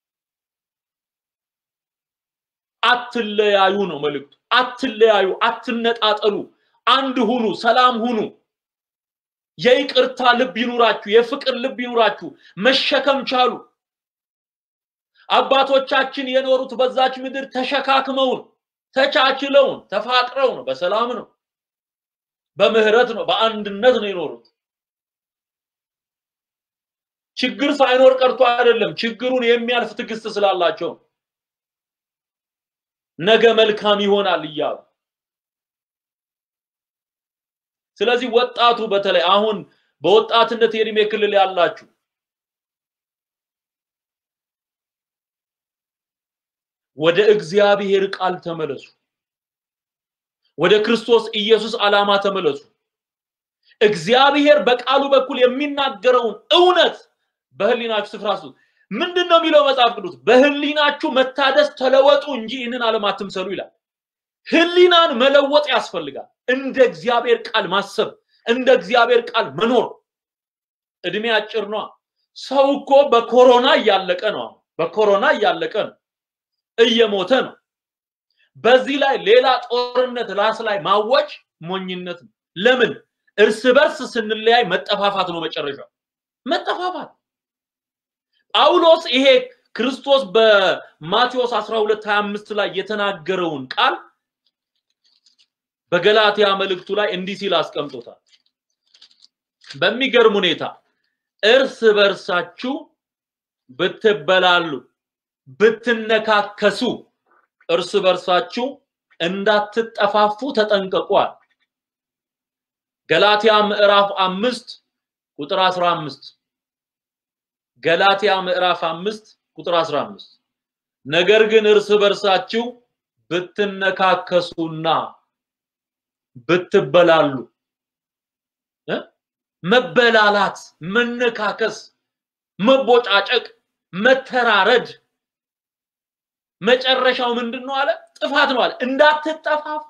አትለያዩ ነው መልእክቱ። አትለያዩ፣ አትነጣጠሉ፣ አንድ ሁኑ፣ ሰላም ሁኑ። የይቅርታ ልብ ይኑራችሁ፣ የፍቅር ልብ ይኑራችሁ። መሸከም ቻሉ። አባቶቻችን የኖሩት በዛች ምድር ተሸካክመውን ተቻችለውን ተፋቅረው ነው፣ በሰላም ነው፣ በምህረት ነው፣ በአንድነት ነው የኖሩት። ችግር ሳይኖር ቀርቶ አይደለም፣ ችግሩን የሚያልፍ ትዕግስት ስላላቸው ነገ መልካም ይሆናል እያሉ ስለዚህ ወጣቱ በተለይ አሁን በወጣትነት የእድሜ ክልል ያላችሁ ወደ እግዚአብሔር ቃል ተመለሱ። ወደ ክርስቶስ ኢየሱስ ዓላማ ተመለሱ። እግዚአብሔር በቃሉ በኩል የሚናገረውን እውነት በህሊናችሁ ስፍራ ስጡ። ምንድን ነው የሚለው መጽሐፍ ቅዱስ? በህሊናችሁ መታደስ ተለወጡ እንጂ ይህንን ዓለም አትምሰሉ ይላል። ህሊናን መለወጥ ያስፈልጋል። እንደ እግዚአብሔር ቃል ማሰብ፣ እንደ እግዚአብሔር ቃል መኖር። እድሜ አጭር ነው። ሰው እኮ በኮሮና እያለቀ ነው። በኮሮና እያለቀ ነው፣ እየሞተ ነው። በዚህ ላይ ሌላ ጦርነት ራስ ላይ ማወጅ ሞኝነት ነው። ለምን? እርስ በርስ ስንለያይ መጠፋፋት ነው መጨረሻው፣ መጠፋፋት። ጳውሎስ ይሄ ክርስቶስ በማቴዎስ 12 25 ላይ የተናገረውን ቃል በገላትያ መልእክቱ ላይ እንዲህ ሲል አስቀምጦታል። በሚገርም ሁኔታ እርስ በርሳችሁ ብትበላሉ፣ ብትነካከሱ እርስ በርሳችሁ እንዳትጠፋፉ ተጠንቀቋል። ገላትያ ምዕራፍ አምስት ቁጥር 15 ገላትያ ምዕራፍ አምስት ቁጥር 15 ነገር ግን እርስ በርሳችሁ ብትነካከሱና ብትበላሉ መበላላት፣ መነካከስ፣ መቦጫጨቅ፣ መተራረድ መጨረሻው ምንድን ነው አለ? ጥፋት ነው አለ። እንዳትጠፋፉ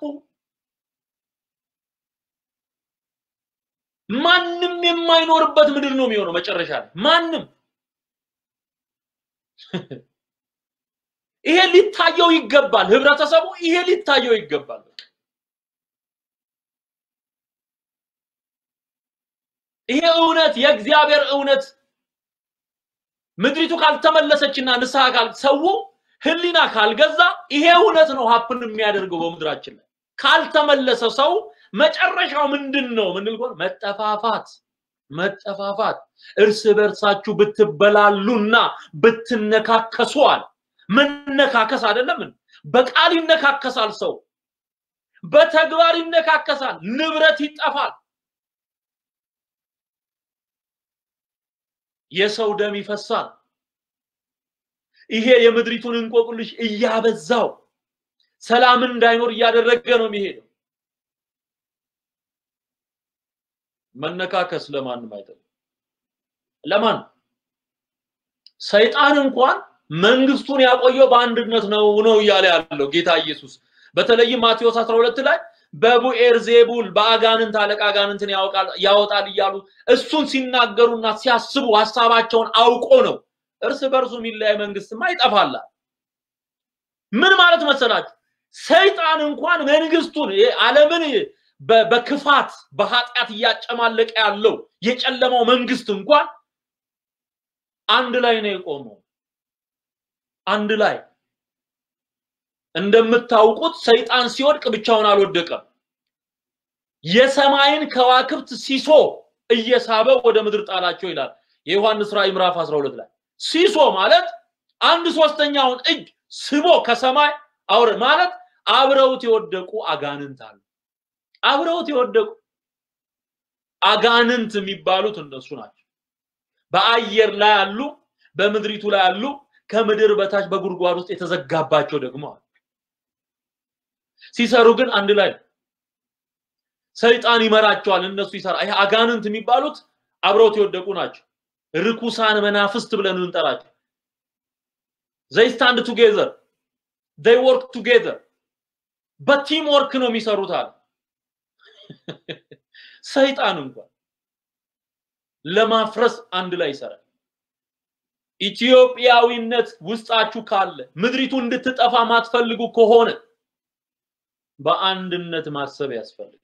ማንም የማይኖርበት ምድር ነው የሚሆነው መጨረሻ ላይ ማንም ይሄ ሊታየው ይገባል። ህብረተሰቡ ይሄ ሊታየው ይገባል። ይሄ እውነት የእግዚአብሔር እውነት ምድሪቱ ካልተመለሰችና ንስሐ ካል ሰው ህሊና ካልገዛ ይሄ እውነት ነው ሀፕን የሚያደርገው በምድራችን ላይ ካልተመለሰ ሰው መጨረሻው ምንድን ነው? ምንል ከሆነ መጠፋፋት መጠፋፋት እርስ በርሳችሁ ብትበላሉና ብትነካከሱ አለ። መነካከስ አይደለም በቃል ይነካከሳል ሰው፣ በተግባር ይነካከሳል፣ ንብረት ይጠፋል፣ የሰው ደም ይፈሳል። ይሄ የምድሪቱን እንቆቅልሽ እያበዛው ሰላምን እንዳይኖር እያደረገ ነው የሚሄደው። መነካከስ ለማንም አይጠቅም። ለማን ሰይጣን እንኳን መንግስቱን ያቆየው በአንድነት ነው ነው እያለ ያለው ጌታ ኢየሱስ በተለይም ማቴዎስ 12 ላይ በቡኤር ዜቡል በአጋንንት አለቃ አጋንንትን ያወጣል እያሉ እሱን ሲናገሩና ሲያስቡ ሀሳባቸውን አውቆ ነው። እርስ በርሱ የሚለያይ መንግስትማ ይጠፋላል። ምን ማለት መሰላችሁ? ሰይጣን እንኳን መንግስቱን ዓለምን በክፋት በኃጢአት እያጨማለቀ ያለው የጨለማው መንግስት እንኳን አንድ ላይ ነው የቆመው። አንድ ላይ እንደምታውቁት ሰይጣን ሲወድቅ ብቻውን አልወደቀም። የሰማይን ከዋክብት ሲሶ እየሳበ ወደ ምድር ጣላቸው ይላል የዮሐንስ ራእይ ምዕራፍ 12 ላይ። ሲሶ ማለት አንድ ሶስተኛውን እጅ ስቦ ከሰማይ አውረ ማለት አብረውት የወደቁ አጋንንት አሉ። አብረውት የወደቁ አጋንንት የሚባሉት እነሱ ናቸው። በአየር ላይ አሉ፣ በምድሪቱ ላይ አሉ፣ ከምድር በታች በጉድጓድ ውስጥ የተዘጋባቸው ደግሞ አሉ። ሲሰሩ ግን አንድ ላይ ሰይጣን ይመራቸዋል፣ እነሱ ይሰራ። ይሄ አጋንንት የሚባሉት አብረውት የወደቁ ናቸው። ርኩሳን መናፍስት ብለን እንጠራቸው። ዘይ ስታንድ ቱጌዘር ዘይ ወርክ ቱጌዘር በቲም ወርክ ነው የሚሰሩት አለ። ሰይጣን እንኳን ለማፍረስ አንድ ላይ ይሰራል። ኢትዮጵያዊነት ውስጣችሁ ካለ ምድሪቱ እንድትጠፋ ማትፈልጉ ከሆነ በአንድነት ማሰብ ያስፈልጋል።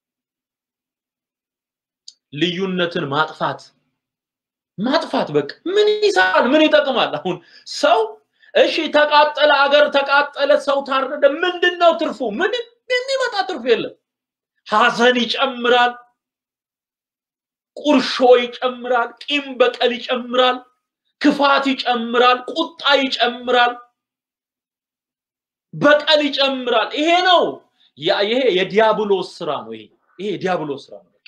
ልዩነትን ማጥፋት ማጥፋት በቃ ምን ይሰራል? ምን ይጠቅማል? አሁን ሰው እሺ ተቃጠለ፣ አገር ተቃጠለ፣ ሰው ታረደ፣ ምንድን ነው ትርፉ? ምንም የሚመጣ ትርፍ የለም። ሐዘን ይጨምራል፣ ቁርሾ ይጨምራል፣ ቂም በቀል ይጨምራል፣ ክፋት ይጨምራል፣ ቁጣ ይጨምራል፣ በቀል ይጨምራል። ይሄ ነው ይሄ የዲያብሎስ ስራ ነው። ይሄ ይሄ የዲያብሎስ ስራ ነው።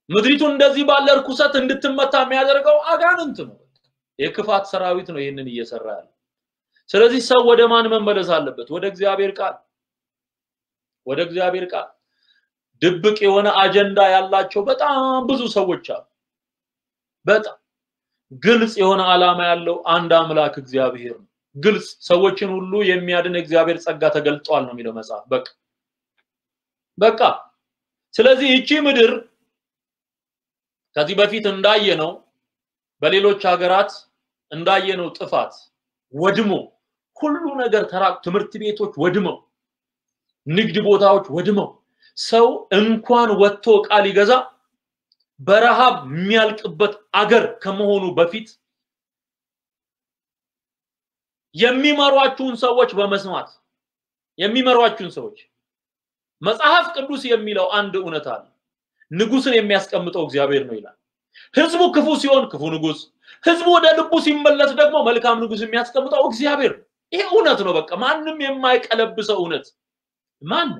ምድሪቱ እንደዚህ ባለ እርኩሰት እንድትመታ የሚያደርገው አጋንንት ነው። የክፋት ሰራዊት ነው ይህንን እየሰራ ያለ። ስለዚህ ሰው ወደ ማን መመለስ አለበት? ወደ እግዚአብሔር ቃል፣ ወደ እግዚአብሔር ቃል። ድብቅ የሆነ አጀንዳ ያላቸው በጣም ብዙ ሰዎች አሉ። በጣም ግልጽ የሆነ ዓላማ ያለው አንድ አምላክ እግዚአብሔር ነው። ግልጽ ሰዎችን ሁሉ የሚያድን እግዚአብሔር ጸጋ ተገልጧል ነው የሚለው መጽሐፍ። በቃ በቃ ስለዚህ ይቺ ምድር ከዚህ በፊት እንዳየነው በሌሎች ሀገራት እንዳየነው ጥፋት ወድሞ ሁሉ ነገር ተራቅ ትምህርት ቤቶች ወድመው ንግድ ቦታዎች ወድመው ሰው እንኳን ወጥቶ ዕቃ ሊገዛ በረሃብ የሚያልቅበት አገር ከመሆኑ በፊት የሚመሯችሁን ሰዎች በመስማት የሚመሯችሁን ሰዎች መጽሐፍ ቅዱስ የሚለው አንድ እውነት አለ። ንጉስን የሚያስቀምጠው እግዚአብሔር ነው ይላል። ህዝቡ ክፉ ሲሆን ክፉ ንጉስ፣ ህዝቡ ወደ ልቡ ሲመለስ ደግሞ መልካም ንጉስ የሚያስቀምጠው እግዚአብሔር ነው። ይሄ እውነት ነው። በቃ ማንም የማይቀለብሰው እውነት ማን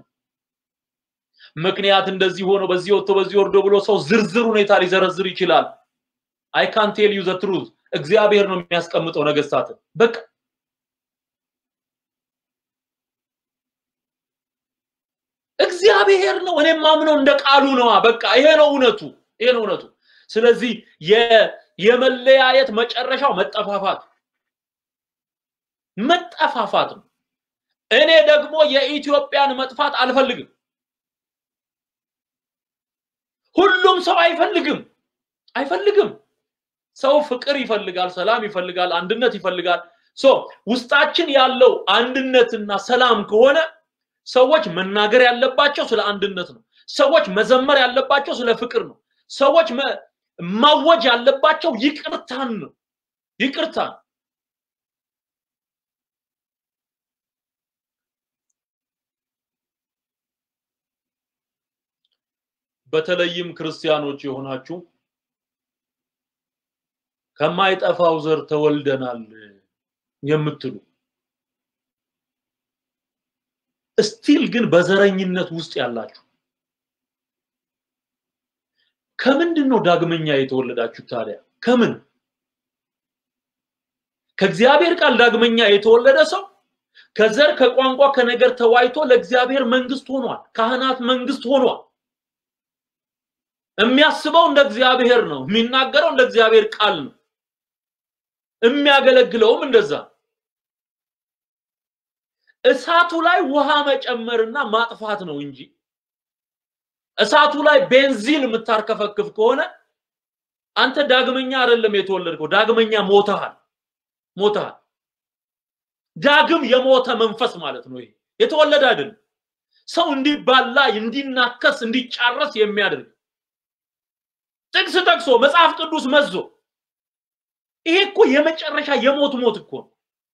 ምክንያት እንደዚህ ሆኖ በዚህ ወጥቶ በዚህ ወርዶ ብሎ ሰው ዝርዝር ሁኔታ ሊዘረዝር ይችላል። አይ ካን ቴል ዩ ዘ ትሩዝ እግዚአብሔር ነው የሚያስቀምጠው ነገስታትን በቃ እግዚአብሔር ነው። እኔም ማምነው እንደ ቃሉ ነዋ። በቃ ይሄ ነው እውነቱ፣ ይሄ ነው እውነቱ። ስለዚህ የመለያየት መጨረሻው መጠፋፋት መጠፋፋት ነው። እኔ ደግሞ የኢትዮጵያን መጥፋት አልፈልግም። ሁሉም ሰው አይፈልግም አይፈልግም። ሰው ፍቅር ይፈልጋል፣ ሰላም ይፈልጋል፣ አንድነት ይፈልጋል። ሶ ውስጣችን ያለው አንድነትና ሰላም ከሆነ ሰዎች መናገር ያለባቸው ስለ አንድነት ነው። ሰዎች መዘመር ያለባቸው ስለ ፍቅር ነው። ሰዎች ማወጅ ያለባቸው ይቅርታን ነው። ይቅርታን በተለይም ክርስቲያኖች የሆናችሁ ከማይጠፋው ዘር ተወልደናል የምትሉ እስቲል ግን በዘረኝነት ውስጥ ያላችሁ ከምንድን ነው ዳግመኛ የተወለዳችሁ ታዲያ? ከምን? ከእግዚአብሔር ቃል ዳግመኛ የተወለደ ሰው ከዘር ከቋንቋ ከነገር ተዋይቶ ለእግዚአብሔር መንግስት ሆኗል። ካህናት መንግስት ሆኗል። የሚያስበው እንደ እግዚአብሔር ነው። የሚናገረው እንደ እግዚአብሔር ቃል ነው። የሚያገለግለውም እንደዛ እሳቱ ላይ ውሃ መጨመርና ማጥፋት ነው እንጂ እሳቱ ላይ ቤንዚን የምታርከፈክፍ ከሆነ አንተ ዳግመኛ አይደለም የተወለድከው፣ ዳግመኛ ሞተሃል ሞተሃል። ዳግም የሞተ መንፈስ ማለት ነው። ይሄ የተወለደ አይደለም። ሰው እንዲባላ፣ እንዲናከስ፣ እንዲጫረስ የሚያደርግ ጥቅስ ጠቅሶ መጽሐፍ ቅዱስ መዞ ይሄ እኮ የመጨረሻ የሞት ሞት እኮ ነው።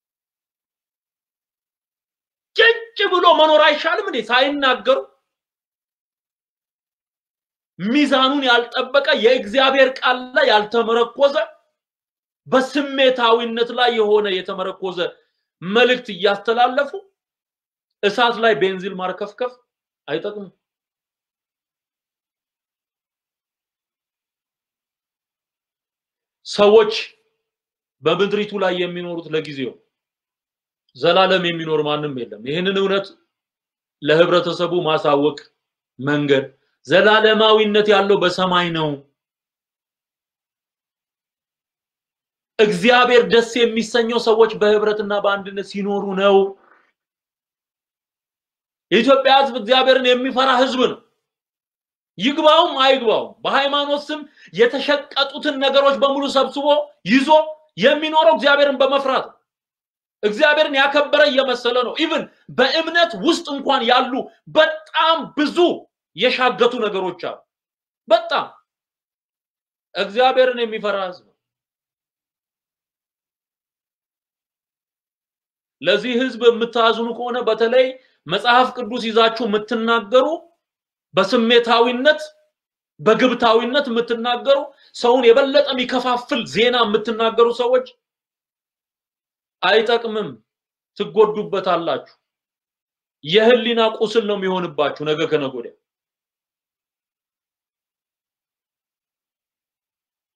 ጭጭ ብሎ መኖር አይሻልም እንዴ? ሳይናገሩ ሚዛኑን ያልጠበቀ የእግዚአብሔር ቃል ላይ ያልተመረኮዘ በስሜታዊነት ላይ የሆነ የተመረኮዘ መልእክት እያስተላለፉ እሳት ላይ ቤንዚል ማርከፍከፍ አይጠቅምም። ሰዎች በምድሪቱ ላይ የሚኖሩት ለጊዜው ዘላለም የሚኖር ማንም የለም። ይህንን እውነት ለህብረተሰቡ ማሳወቅ መንገድ ዘላለማዊነት ያለው በሰማይ ነው። እግዚአብሔር ደስ የሚሰኘው ሰዎች በህብረትና በአንድነት ሲኖሩ ነው። የኢትዮጵያ ህዝብ እግዚአብሔርን የሚፈራ ህዝብ ነው። ይግባውም አይግባውም በሃይማኖት ስም የተሸቀጡትን ነገሮች በሙሉ ሰብስቦ ይዞ የሚኖረው እግዚአብሔርን በመፍራት ነው። እግዚአብሔርን ያከበረ እየመሰለ ነው። ኢቭን በእምነት ውስጥ እንኳን ያሉ በጣም ብዙ የሻገቱ ነገሮች አሉ። በጣም እግዚአብሔርን የሚፈራ ህዝብ ለዚህ ህዝብ የምታዝኑ ከሆነ በተለይ መጽሐፍ ቅዱስ ይዛችሁ የምትናገሩ በስሜታዊነት በግብታዊነት የምትናገሩ ሰውን የበለጠ የሚከፋፍል ዜና የምትናገሩ ሰዎች አይጠቅምም፣ ትጎዱበታላችሁ። የህሊና ቁስል ነው የሚሆንባችሁ ነገ ከነገ ወዲያ።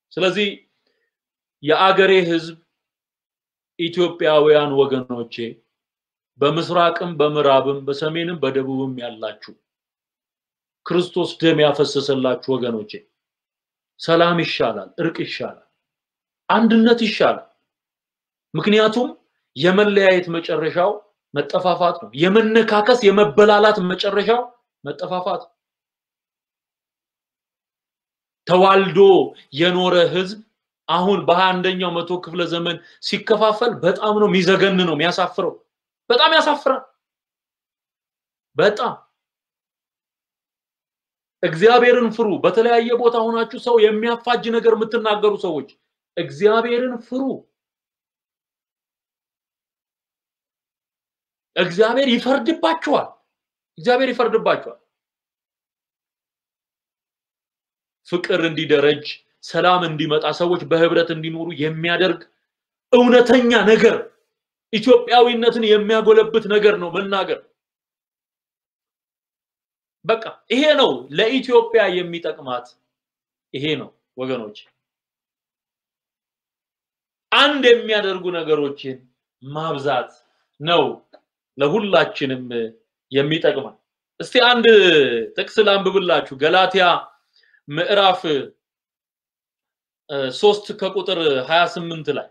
ስለዚህ የአገሬ ህዝብ ኢትዮጵያውያን ወገኖቼ በምስራቅም በምዕራብም በሰሜንም በደቡብም ያላችሁ ክርስቶስ ደም ያፈሰሰላችሁ ወገኖቼ ሰላም ይሻላል፣ እርቅ ይሻላል፣ አንድነት ይሻላል። ምክንያቱም የመለያየት መጨረሻው መጠፋፋት ነው። የመነካከስ የመበላላት መጨረሻው መጠፋፋት ነው። ተዋልዶ የኖረ ህዝብ አሁን በሀያ አንደኛው መቶ ክፍለ ዘመን ሲከፋፈል በጣም ነው የሚዘገን ነው የሚያሳፍረው። በጣም ያሳፍራል። በጣም እግዚአብሔርን ፍሩ። በተለያየ ቦታ ሆናችሁ ሰው የሚያፋጅ ነገር የምትናገሩ ሰዎች እግዚአብሔርን ፍሩ። እግዚአብሔር ይፈርድባችኋል። እግዚአብሔር ይፈርድባችኋል። ፍቅር እንዲደረጅ፣ ሰላም እንዲመጣ፣ ሰዎች በህብረት እንዲኖሩ የሚያደርግ እውነተኛ ነገር ኢትዮጵያዊነትን የሚያጎለብት ነገር ነው መናገር። በቃ ይሄ ነው ለኢትዮጵያ የሚጠቅማት ይሄ ነው ወገኖች። አንድ የሚያደርጉ ነገሮችን ማብዛት ነው ለሁላችንም የሚጠቅማል። እስቲ አንድ ጥቅስ ላንብብላችሁ። ገላትያ ምዕራፍ ሶስት ከቁጥር 28 ላይ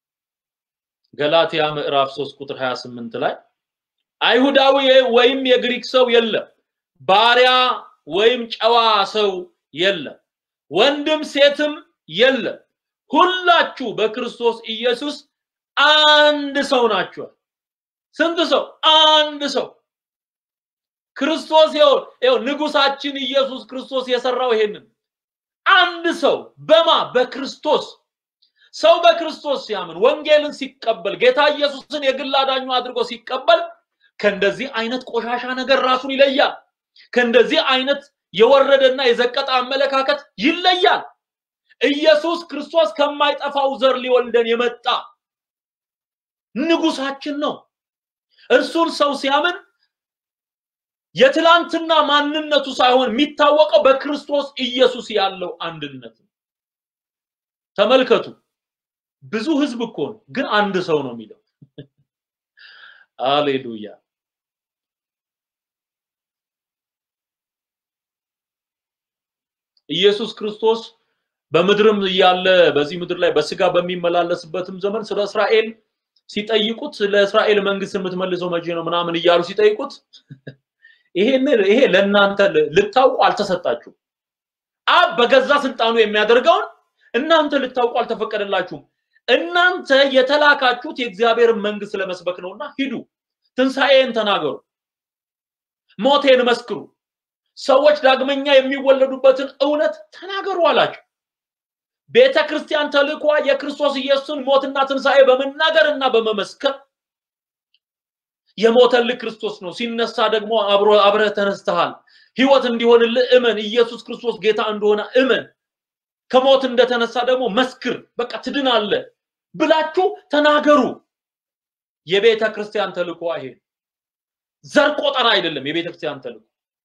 ገላትያ ምዕራፍ 3 ቁጥር 28 ላይ አይሁዳዊ ወይም የግሪክ ሰው የለም፣ ባሪያ ወይም ጨዋ ሰው የለም፣ ወንድም ሴትም የለም፣ ሁላችሁ በክርስቶስ ኢየሱስ አንድ ሰው ናችኋል። ስንት ሰው? አንድ ሰው። ክርስቶስ ይኸው ይኸው ንጉሳችን ኢየሱስ ክርስቶስ የሰራው ይሄንን አንድ ሰው በማ በክርስቶስ ሰው በክርስቶስ ሲያምን ወንጌልን ሲቀበል ጌታ ኢየሱስን የግል አዳኙ አድርጎ ሲቀበል ከእንደዚህ አይነት ቆሻሻ ነገር ራሱን ይለያል። ከእንደዚህ አይነት የወረደና የዘቀጠ አመለካከት ይለያል። ኢየሱስ ክርስቶስ ከማይጠፋው ዘር ሊወልደን የመጣ ንጉሳችን ነው። እርሱን ሰው ሲያምን የትላንትና ማንነቱ ሳይሆን የሚታወቀው በክርስቶስ ኢየሱስ ያለው አንድነት ነው። ተመልከቱ። ብዙ ህዝብ እኮ ነው፣ ግን አንድ ሰው ነው የሚለው። አሌሉያ። ኢየሱስ ክርስቶስ በምድርም እያለ በዚህ ምድር ላይ በስጋ በሚመላለስበትም ዘመን ስለ እስራኤል ሲጠይቁት ለእስራኤል መንግስት የምትመልሰው መቼ ነው ምናምን እያሉ ሲጠይቁት ይሄን ይሄ ለእናንተ ልታውቁ አልተሰጣችሁም። አብ በገዛ ስልጣኑ የሚያደርገውን እናንተ ልታውቁ አልተፈቀደላችሁም። እናንተ የተላካችሁት የእግዚአብሔርን መንግስት ለመስበክ ነውና ሂዱ፣ ትንሣኤን ተናገሩ፣ ሞቴን መስክሩ፣ ሰዎች ዳግመኛ የሚወለዱበትን እውነት ተናገሩ አላቸው። ቤተ ክርስቲያን ተልኳ የክርስቶስ ኢየሱስን ሞትና ትንሣኤ በመናገር እና በመመስከር የሞተልህ ክርስቶስ ነው፣ ሲነሳ ደግሞ አብሮ አብረህ ተነስተሃል፣ ህይወት እንዲሆንልህ እመን፣ ኢየሱስ ክርስቶስ ጌታ እንደሆነ እመን፣ ከሞት እንደተነሳ ደግሞ መስክር፣ በቃ ትድናለህ ብላችሁ ተናገሩ። የቤተ ክርስቲያን ተልኮ ይሄ ዘር ቆጠራ አይደለም። የቤተ ክርስቲያን ተልኮ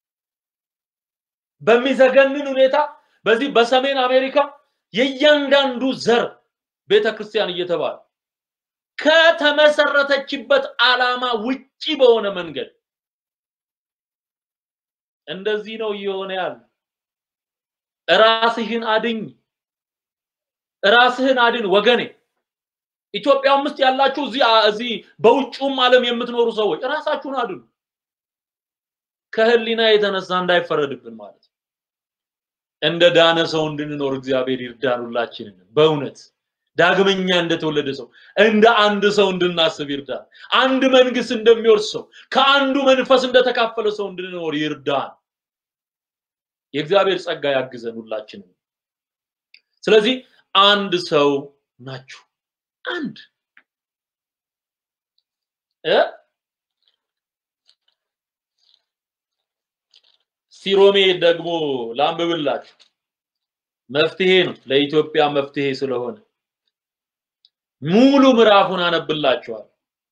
በሚዘገንን ሁኔታ በዚህ በሰሜን አሜሪካ የእያንዳንዱ ዘር ቤተ ክርስቲያን እየተባለ ከተመሰረተችበት ዓላማ ውጪ በሆነ መንገድ እንደዚህ ነው እየሆነ ያለ። ራስህን አድኝ፣ ራስህን አድን ወገኔ። ኢትዮጵያም ውስጥ ያላችሁ እዚህ እዚህ በውጭውም ዓለም የምትኖሩ ሰዎች ራሳችሁን አድኑ። ከህሊና የተነሳ እንዳይፈረድብን ማለት ነው። እንደ ዳነ ሰው እንድንኖር እግዚአብሔር ይርዳን ሁላችንን በእውነት ዳግመኛ እንደተወለደ ሰው እንደ አንድ ሰው እንድናስብ ይርዳን። አንድ መንግስት እንደሚወርስ ሰው ከአንዱ መንፈስ እንደተካፈለ ሰው እንድንኖር ይርዳን። የእግዚአብሔር ጸጋ ያግዘን ሁላችንም። ስለዚህ አንድ ሰው ናችሁ። አንድ እ ሲሮሜ ደግሞ ላንብብላችሁ። መፍትሄ ነው ለኢትዮጵያ መፍትሄ ስለሆነ ሙሉ ምዕራፉን አነብላችኋል።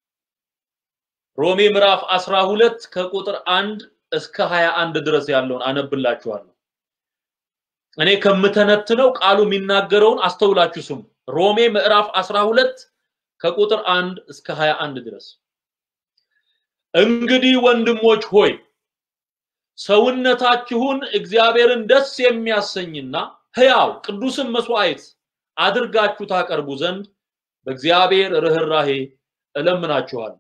ሮሜ ምዕራፍ 12 ከቁጥር 1 እስከ 21 ድረስ ያለውን አነብላችኋለሁ። እኔ ከምተነትነው ቃሉ የሚናገረውን አስተውላችሁ ስሙ። ሮሜ ምዕራፍ 12 ከቁጥር 1 እስከ 21 ድረስ እንግዲህ ወንድሞች ሆይ ሰውነታችሁን እግዚአብሔርን ደስ የሚያሰኝና ሕያው ቅዱስን መስዋዕት አድርጋችሁ ታቀርቡ ዘንድ በእግዚአብሔር ርኅራሄ እለምናችኋለሁ።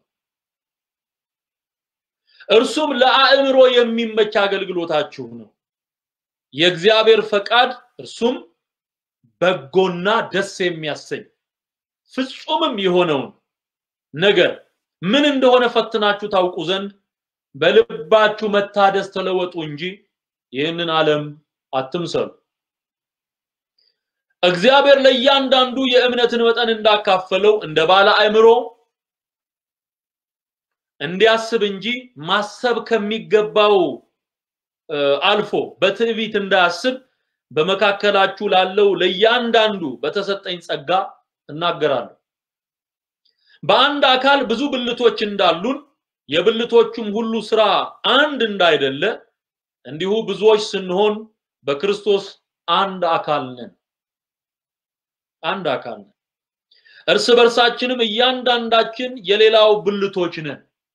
እርሱም ለአእምሮ የሚመች አገልግሎታችሁ ነው። የእግዚአብሔር ፈቃድ እርሱም በጎና ደስ የሚያሰኝ ፍጹምም የሆነውን ነገር ምን እንደሆነ ፈትናችሁ ታውቁ ዘንድ በልባችሁ መታደስ ተለወጡ እንጂ ይህንን ዓለም አትምሰሉ። እግዚአብሔር ለእያንዳንዱ የእምነትን መጠን እንዳካፈለው እንደ ባለ አእምሮ እንዲያስብ እንጂ ማሰብ ከሚገባው አልፎ በትዕቢት እንዳያስብ በመካከላችሁ ላለው ለእያንዳንዱ በተሰጠኝ ጸጋ እናገራለሁ። በአንድ አካል ብዙ ብልቶች እንዳሉን የብልቶቹም ሁሉ ስራ አንድ እንዳይደለ እንዲሁ ብዙዎች ስንሆን በክርስቶስ አንድ አካል ነን። አንድ አካል ነን። እርስ በርሳችንም እያንዳንዳችን የሌላው ብልቶች ነን።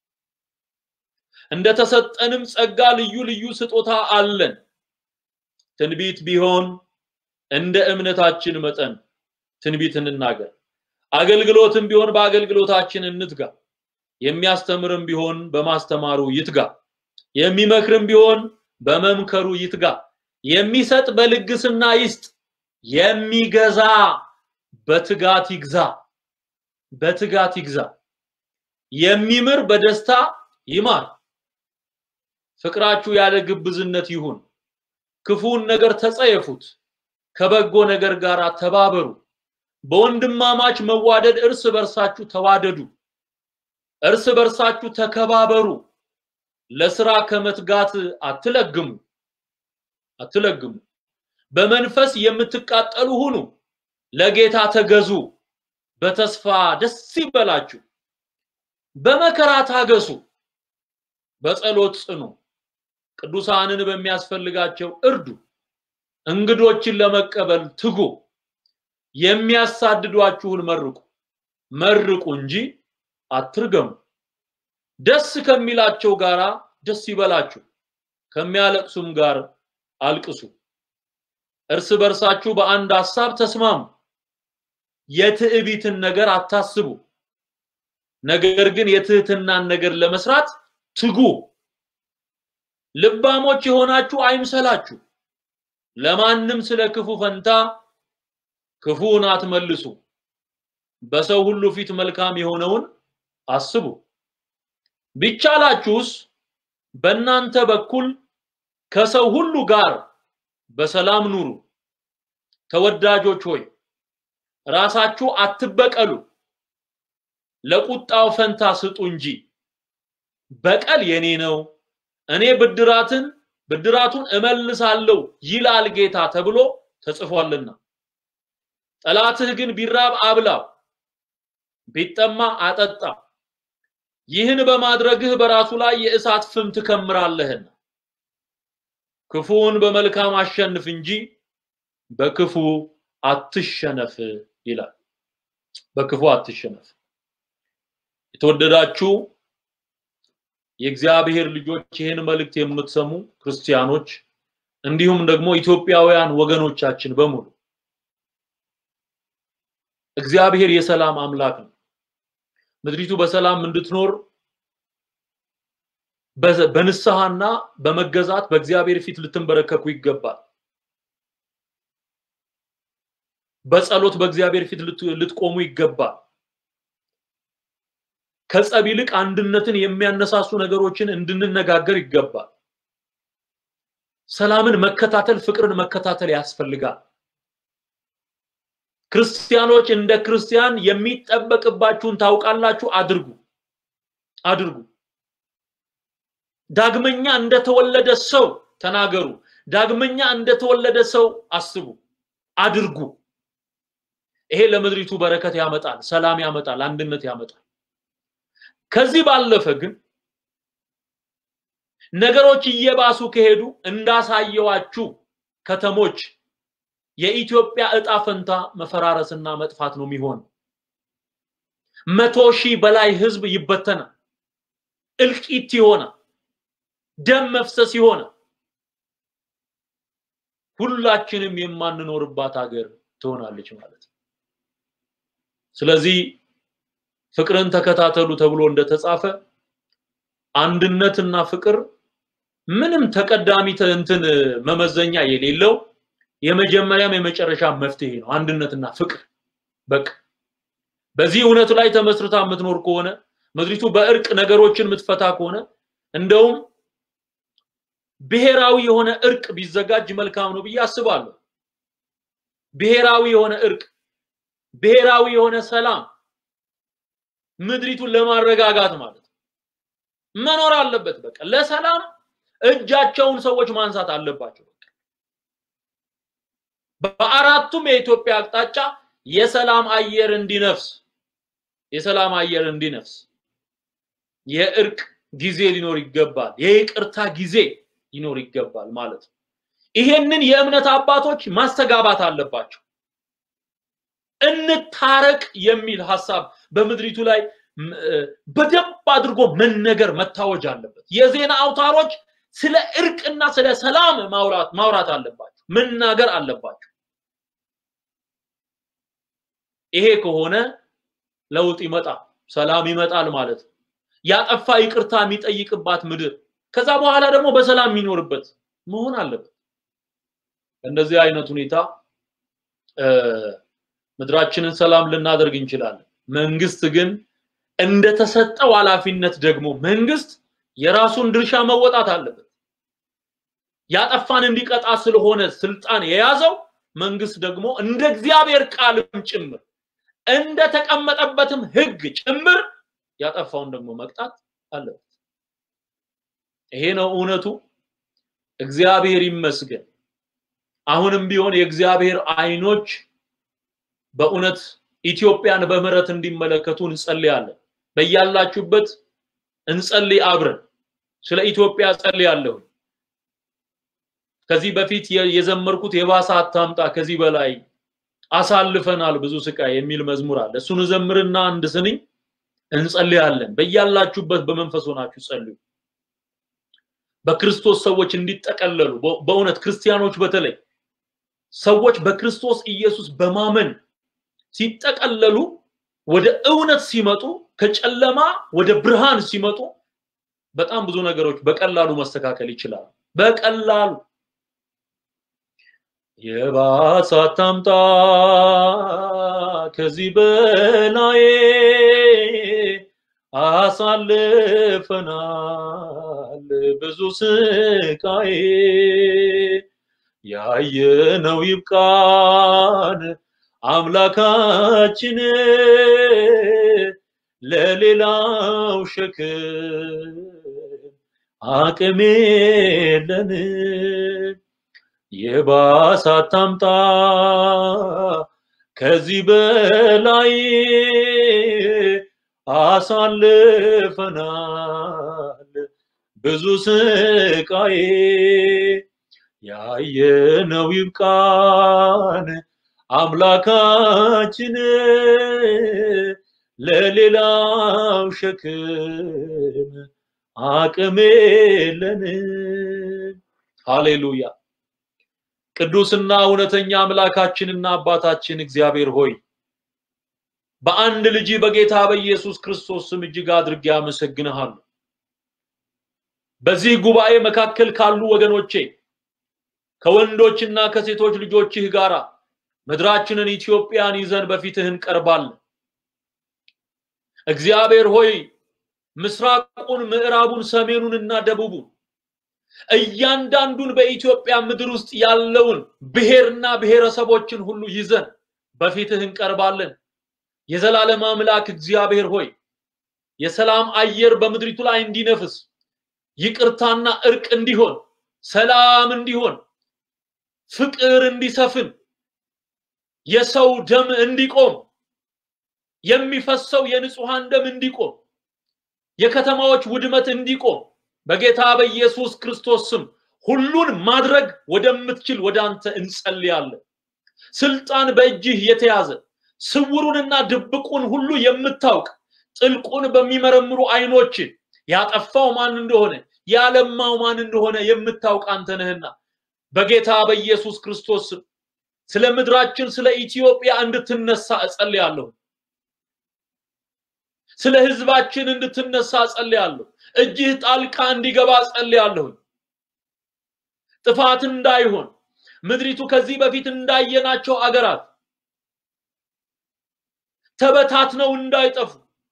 እንደተሰጠንም ጸጋ ልዩ ልዩ ስጦታ አለን። ትንቢት ቢሆን እንደ እምነታችን መጠን ትንቢት እንናገር። አገልግሎትም ቢሆን በአገልግሎታችን እንትጋ። የሚያስተምርም ቢሆን በማስተማሩ ይትጋ። የሚመክርም ቢሆን በመምከሩ ይትጋ። የሚሰጥ በልግስና ይስጥ። የሚገዛ በትጋት ይግዛ። በትጋት ይግዛ። የሚምር በደስታ ይማር። ፍቅራችሁ ያለ ግብዝነት ይሁን። ክፉውን ነገር ተጸየፉት፣ ከበጎ ነገር ጋር ተባበሩ። በወንድማማች መዋደድ እርስ በርሳችሁ ተዋደዱ፣ እርስ በርሳችሁ ተከባበሩ። ለስራ ከመትጋት አትለግሙ አትለግሙ። በመንፈስ የምትቃጠሉ ሁኑ፣ ለጌታ ተገዙ። በተስፋ ደስ ይበላችሁ፣ በመከራ ታገሱ፣ በጸሎት ጽኑ። ቅዱሳንን በሚያስፈልጋቸው እርዱ። እንግዶችን ለመቀበል ትጉ። የሚያሳድዷችሁን መርቁ መርቁ እንጂ አትርገሙ። ደስ ከሚላቸው ጋራ ደስ ይበላችሁ፣ ከሚያለቅሱም ጋር አልቅሱ። እርስ በርሳችሁ በአንድ ሐሳብ ተስማሙ። የትዕቢትን ነገር አታስቡ፣ ነገር ግን የትህትናን ነገር ለመስራት ትጉ። ልባሞች የሆናችሁ አይምሰላችሁ። ለማንም ስለ ክፉ ፈንታ ክፉን አትመልሱ። በሰው ሁሉ ፊት መልካም የሆነውን አስቡ። ቢቻላችሁስ በእናንተ በኩል ከሰው ሁሉ ጋር በሰላም ኑሩ። ተወዳጆች ሆይ ራሳችሁ አትበቀሉ፣ ለቁጣው ፈንታ ስጡ እንጂ በቀል የኔ ነው እኔ ብድራትን ብድራቱን እመልሳለሁ ይላል ጌታ ተብሎ ተጽፏልና። ጠላትህ ግን ቢራብ አብላው፣ ቢጠማ አጠጣው። ይህን በማድረግህ በራሱ ላይ የእሳት ፍም ትከምራለህና። ክፉውን በመልካም አሸንፍ እንጂ በክፉ አትሸነፍ ይላል። በክፉ አትሸነፍ። የተወደዳችሁ የእግዚአብሔር ልጆች ይህን መልእክት የምትሰሙ ክርስቲያኖች እንዲሁም ደግሞ ኢትዮጵያውያን ወገኖቻችን በሙሉ እግዚአብሔር የሰላም አምላክ ነው። ምድሪቱ በሰላም እንድትኖር በንስሐና በመገዛት በእግዚአብሔር ፊት ልትንበረከኩ ይገባል። በጸሎት በእግዚአብሔር ፊት ልትቆሙ ይገባል። ከጸብ ይልቅ አንድነትን የሚያነሳሱ ነገሮችን እንድንነጋገር ይገባል። ሰላምን መከታተል፣ ፍቅርን መከታተል ያስፈልጋል። ክርስቲያኖች እንደ ክርስቲያን የሚጠበቅባችሁን ታውቃላችሁ፣ አድርጉ አድርጉ። ዳግመኛ እንደተወለደ ሰው ተናገሩ። ዳግመኛ እንደተወለደ ሰው አስቡ፣ አድርጉ። ይሄ ለምድሪቱ በረከት ያመጣል፣ ሰላም ያመጣል፣ አንድነት ያመጣል። ከዚህ ባለፈ ግን ነገሮች እየባሱ ከሄዱ እንዳሳየዋችሁ ከተሞች የኢትዮጵያ እጣ ፈንታ መፈራረስና መጥፋት ነው የሚሆን። መቶ ሺህ በላይ ህዝብ ይበተናል። እልቂት ይሆናል። ደም መፍሰስ ይሆናል። ሁላችንም የማንኖርባት ሀገር ትሆናለች ማለት ነው። ስለዚህ ፍቅርን ተከታተሉ ተብሎ እንደተጻፈ አንድነትና ፍቅር ምንም ተቀዳሚ እንትን መመዘኛ የሌለው የመጀመሪያም የመጨረሻ መፍትሄ ነው። አንድነትና ፍቅር በቃ በዚህ እውነት ላይ ተመስርታ የምትኖር ከሆነ ምድሪቱ በእርቅ ነገሮችን የምትፈታ ከሆነ እንደውም ብሔራዊ የሆነ እርቅ ቢዘጋጅ መልካም ነው ብዬ አስባለሁ። ብሔራዊ የሆነ እርቅ፣ ብሔራዊ የሆነ ሰላም ምድሪቱን ለማረጋጋት ማለት ነው መኖር አለበት። በቃ ለሰላም እጃቸውን ሰዎች ማንሳት አለባቸው። በአራቱም የኢትዮጵያ አቅጣጫ የሰላም አየር እንዲነፍስ የሰላም አየር እንዲነፍስ የእርቅ ጊዜ ሊኖር ይገባል። የይቅርታ ጊዜ ሊኖር ይገባል ማለት ነው። ይሄንን የእምነት አባቶች ማስተጋባት አለባቸው። እንታረቅ የሚል ሀሳብ በምድሪቱ ላይ በደንብ አድርጎ መነገር መታወጅ አለበት። የዜና አውታሮች ስለ እርቅና ስለ ሰላም ማውራት ማውራት አለባቸው፣ መናገር አለባቸው። ይሄ ከሆነ ለውጥ ይመጣል፣ ሰላም ይመጣል ማለት ነው። ያጠፋ ይቅርታ የሚጠይቅባት ምድር ከዛ በኋላ ደግሞ በሰላም የሚኖርበት መሆን አለበት። እንደዚህ አይነት ሁኔታ ምድራችንን ሰላም ልናደርግ እንችላለን። መንግስት ግን እንደተሰጠው ኃላፊነት ደግሞ መንግስት የራሱን ድርሻ መወጣት አለበት። ያጠፋን እንዲቀጣ ስለሆነ ስልጣን የያዘው መንግስት ደግሞ እንደ እግዚአብሔር ቃልም ጭምር እንደተቀመጠበትም ህግ ጭምር ያጠፋውን ደግሞ መቅጣት አለበት። ይሄ ነው እውነቱ። እግዚአብሔር ይመስገን። አሁንም ቢሆን የእግዚአብሔር አይኖች በእውነት ኢትዮጵያን በምህረት እንዲመለከቱ እንጸልያለን። በያላችሁበት እንጸልይ አብረን። ስለ ኢትዮጵያ ጸልያለሁ። ከዚህ በፊት የዘመርኩት የባሰ አታምጣ ከዚህ በላይ አሳልፈናል ብዙ ስቃይ የሚል መዝሙር አለ። እሱን ዘምርና አንድ ስንኝ እንጸልያለን። በያላችሁበት በመንፈስ ሆናችሁ ጸልዩ። በክርስቶስ ሰዎች እንዲጠቀለሉ በእውነት ክርስቲያኖች በተለይ ሰዎች በክርስቶስ ኢየሱስ በማመን ሲጠቀለሉ ወደ እውነት ሲመጡ ከጨለማ ወደ ብርሃን ሲመጡ በጣም ብዙ ነገሮች በቀላሉ መስተካከል ይችላሉ። በቀላሉ የባሰ አታምጣ ከዚህ በላይ አሳልፈናል ብዙ ስቃይ ያየነው ይብቃን አምላካችን ለሌላው ሸክም አቅም የለን የባሰ አታምጣ ከዚህ በላይ አሳልፈናል ብዙ ስቃይ ያየነው ይብቃን አምላካችን ለሌላው ሸክም አቅም የለንም። ሃሌሉያ። ቅዱስና እውነተኛ አምላካችንና አባታችን እግዚአብሔር ሆይ በአንድ ልጅ በጌታ በኢየሱስ ክርስቶስ ስም እጅግ አድርጌ አመሰግንሃለሁ። በዚህ ጉባኤ መካከል ካሉ ወገኖቼ ከወንዶችና ከሴቶች ልጆችህ ጋራ ምድራችንን ኢትዮጵያን ይዘን በፊትህ እንቀርባለን። እግዚአብሔር ሆይ ምስራቁን፣ ምዕራቡን፣ ሰሜኑንና ደቡቡን እያንዳንዱን በኢትዮጵያ ምድር ውስጥ ያለውን ብሔርና ብሔረሰቦችን ሁሉ ይዘን በፊትህ እንቀርባለን። የዘላለም አምላክ እግዚአብሔር ሆይ የሰላም አየር በምድሪቱ ላይ እንዲነፍስ፣ ይቅርታና እርቅ እንዲሆን፣ ሰላም እንዲሆን፣ ፍቅር እንዲሰፍን፣ የሰው ደም እንዲቆም፣ የሚፈሰው የንጹሃን ደም እንዲቆም፣ የከተማዎች ውድመት እንዲቆም በጌታ በኢየሱስ ክርስቶስ ስም ሁሉን ማድረግ ወደምትችል ወደ አንተ እንጸልያለን። ስልጣን በእጅህ የተያዘ ስውሩንና ድብቁን ሁሉ የምታውቅ ጥልቁን በሚመረምሩ አይኖች ያጠፋው ማን እንደሆነ ያለማው ማን እንደሆነ የምታውቅ አንተ ነህና በጌታ በኢየሱስ ክርስቶስ ስም ስለ ምድራችን ስለ ኢትዮጵያ እንድትነሳ እጸልያለሁ። ስለ ህዝባችን እንድትነሳ እጸልያለሁ። እጅህ ጣልቃ እንዲገባ እጸልያለሁ። ጥፋት እንዳይሆን ምድሪቱ ከዚህ በፊት እንዳየናቸው አገራት ተበታትነው እንዳይጠፉ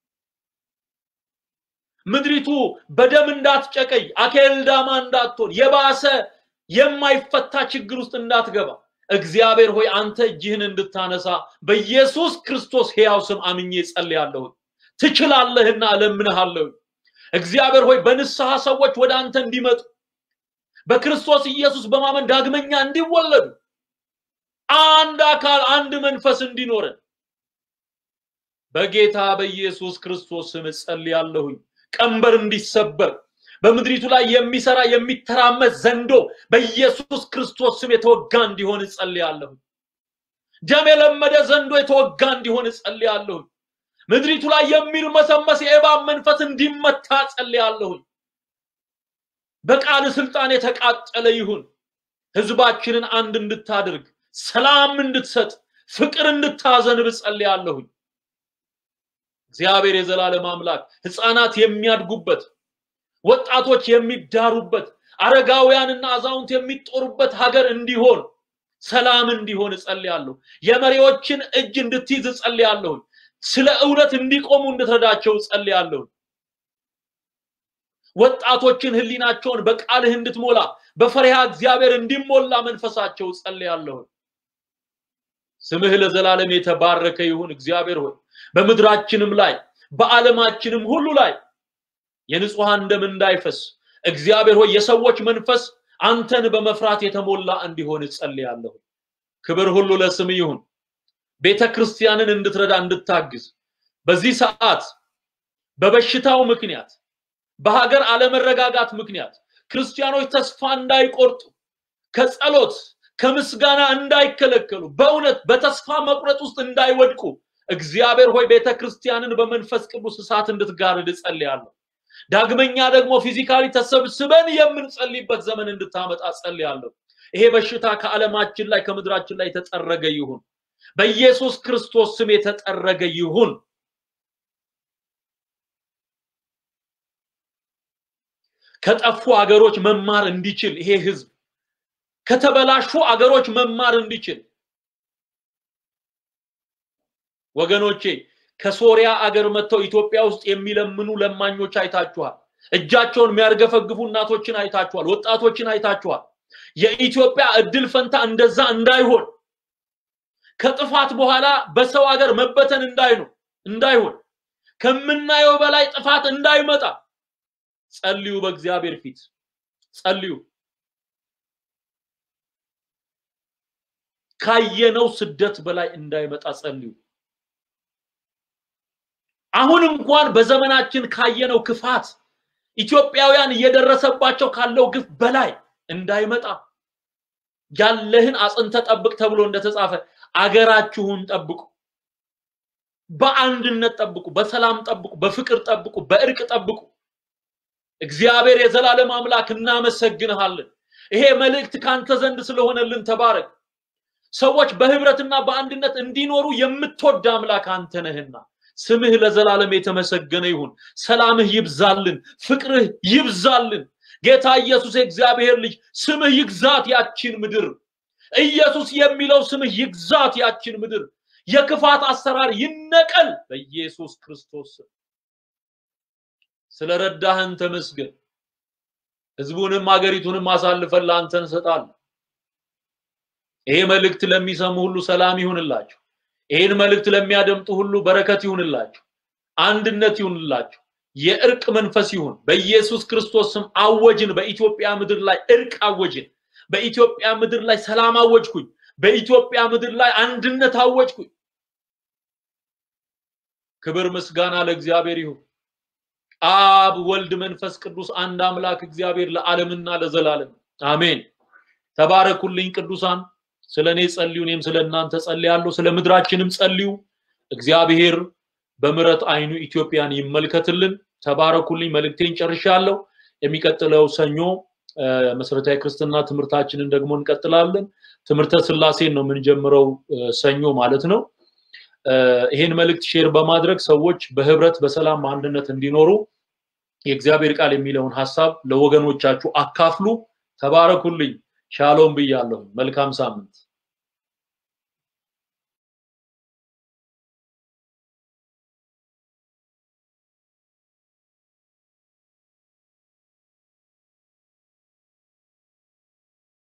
ምድሪቱ በደም እንዳትጨቀይ አኬልዳማ እንዳትሆን የባሰ የማይፈታ ችግር ውስጥ እንዳትገባ እግዚአብሔር ሆይ አንተ እጅህን እንድታነሳ በኢየሱስ ክርስቶስ ሕያው ስም አምኜ ጸልያለሁ። ትችላለህና እለምንሃለሁ። እግዚአብሔር ሆይ በንስሐ ሰዎች ወደ አንተ እንዲመጡ በክርስቶስ ኢየሱስ በማመን ዳግመኛ እንዲወለዱ አንድ አካል አንድ መንፈስ እንዲኖረን በጌታ በኢየሱስ ክርስቶስ ስም ጸልያለሁኝ። ቀንበር እንዲሰበር በምድሪቱ ላይ የሚሰራ የሚተራመስ ዘንዶ በኢየሱስ ክርስቶስ ስም የተወጋ እንዲሆን እጸልያለሁ። ደም የለመደ ዘንዶ የተወጋ እንዲሆን እጸልያለሁ። ምድሪቱ ላይ የሚርመሰመስ የእባብ መንፈስ እንዲመታ እጸልያለሁ። በቃል ስልጣን የተቃጠለ ይሁን። ህዝባችንን አንድ እንድታደርግ፣ ሰላም እንድትሰጥ፣ ፍቅር እንድታዘንብ እጸልያለሁኝ። እግዚአብሔር የዘላለም አምላክ ህፃናት የሚያድጉበት ወጣቶች የሚዳሩበት አረጋውያንና አዛውንት የሚጦሩበት ሀገር እንዲሆን ሰላም እንዲሆን እጸልያለሁ። የመሪዎችን እጅ እንድትይዝ እጸልያለሁ። ስለ እውነት እንዲቆሙ እንድትረዳቸው እጸልያለሁ። ወጣቶችን ህሊናቸውን በቃልህ እንድትሞላ በፈሪሃ እግዚአብሔር እንዲሞላ መንፈሳቸው እጸልያለሁ። ስምህ ለዘላለም የተባረከ ይሁን። እግዚአብሔር ሆይ በምድራችንም ላይ በዓለማችንም ሁሉ ላይ የንጹሐን ደም እንዳይፈስ እግዚአብሔር ሆይ የሰዎች መንፈስ አንተን በመፍራት የተሞላ እንዲሆን እጸልያለሁ። ክብር ሁሉ ለስም ይሁን። ቤተ ክርስቲያንን እንድትረዳ እንድታግዝ በዚህ ሰዓት በበሽታው ምክንያት በሀገር አለመረጋጋት ምክንያት ክርስቲያኖች ተስፋ እንዳይቆርጡ ከጸሎት ከምስጋና እንዳይከለከሉ በእውነት በተስፋ መቁረጥ ውስጥ እንዳይወድቁ እግዚአብሔር ሆይ ቤተ ክርስቲያንን በመንፈስ ቅዱስ እሳት እንድትጋርድ እጸልያለሁ። ዳግመኛ ደግሞ ፊዚካሊ ተሰብስበን የምንጸልይበት ዘመን እንድታመጣ ጸልያለሁ። ይሄ በሽታ ከዓለማችን ላይ ከምድራችን ላይ የተጠረገ ይሁን። በኢየሱስ ክርስቶስ ስም የተጠረገ ይሁን። ከጠፉ አገሮች መማር እንዲችል ይሄ ህዝብ ከተበላሹ አገሮች መማር እንዲችል ወገኖቼ ከሶሪያ አገር መጥተው ኢትዮጵያ ውስጥ የሚለምኑ ለማኞች አይታችኋል። እጃቸውን የሚያርገፈግፉ እናቶችን አይታችኋል። ወጣቶችን አይታችኋል። የኢትዮጵያ እድል ፈንታ እንደዛ እንዳይሆን ከጥፋት በኋላ በሰው ሀገር መበተን እንዳይኖር እንዳይሆን ከምናየው በላይ ጥፋት እንዳይመጣ ጸልዩ። በእግዚአብሔር ፊት ጸልዩ። ካየነው ስደት በላይ እንዳይመጣ ጸልዩ። አሁን እንኳን በዘመናችን ካየነው ክፋት ኢትዮጵያውያን እየደረሰባቸው ካለው ግፍ በላይ እንዳይመጣ ያለህን አጽንተ ጠብቅ ተብሎ እንደተጻፈ አገራችሁን ጠብቁ፣ በአንድነት ጠብቁ፣ በሰላም ጠብቁ፣ በፍቅር ጠብቁ፣ በእርቅ ጠብቁ። እግዚአብሔር የዘላለም አምላክ እናመሰግንሃለን። ይሄ መልእክት ካንተ ዘንድ ስለሆነልን ተባረክ። ሰዎች በህብረትና በአንድነት እንዲኖሩ የምትወድ አምላክ አንተ ነህና ስምህ ለዘላለም የተመሰገነ ይሁን። ሰላምህ ይብዛልን፣ ፍቅርህ ይብዛልን። ጌታ ኢየሱስ የእግዚአብሔር ልጅ ስምህ ይግዛት ያቺን ምድር። ኢየሱስ የሚለው ስምህ ይግዛት ያቺን ምድር። የክፋት አሰራር ይነቀል በኢየሱስ ክርስቶስ ስም። ስለረዳህን ተመስገን። ህዝቡንም አገሪቱንም አሳልፈን ለአንተ እንሰጣለን። ይሄ መልእክት ለሚሰሙ ሁሉ ሰላም ይሁንላቸው። ይህን መልእክት ለሚያደምጡ ሁሉ በረከት ይሁንላቸው፣ አንድነት ይሁንላቸው፣ የእርቅ መንፈስ ይሁን። በኢየሱስ ክርስቶስ ስም አወጅን። በኢትዮጵያ ምድር ላይ እርቅ አወጅን። በኢትዮጵያ ምድር ላይ ሰላም አወጅኩኝ። በኢትዮጵያ ምድር ላይ አንድነት አወጅኩኝ። ክብር ምስጋና ለእግዚአብሔር ይሁን። አብ ወልድ መንፈስ ቅዱስ አንድ አምላክ እግዚአብሔር ለዓለምና ለዘላለም አሜን። ተባረኩልኝ ቅዱሳን። ስለ እኔ ጸልዩ፣ እኔም ስለ እናንተ ጸልያለሁ። ስለ ምድራችንም ጸልዩ። እግዚአብሔር በምሕረት አይኑ ኢትዮጵያን ይመልከትልን። ተባረኩልኝ። መልእክቴን ጨርሻለሁ። የሚቀጥለው ሰኞ መሰረታዊ ክርስትና ትምህርታችንን ደግሞ እንቀጥላለን። ትምህርተ ስላሴን ነው የምንጀምረው ሰኞ ማለት ነው። ይሄን መልእክት ሼር በማድረግ ሰዎች በህብረት በሰላም በአንድነት እንዲኖሩ የእግዚአብሔር ቃል የሚለውን ሀሳብ ለወገኖቻችሁ አካፍሉ። ተባረኩልኝ። ሻሎም ብያለሁ። መልካም ሳምንት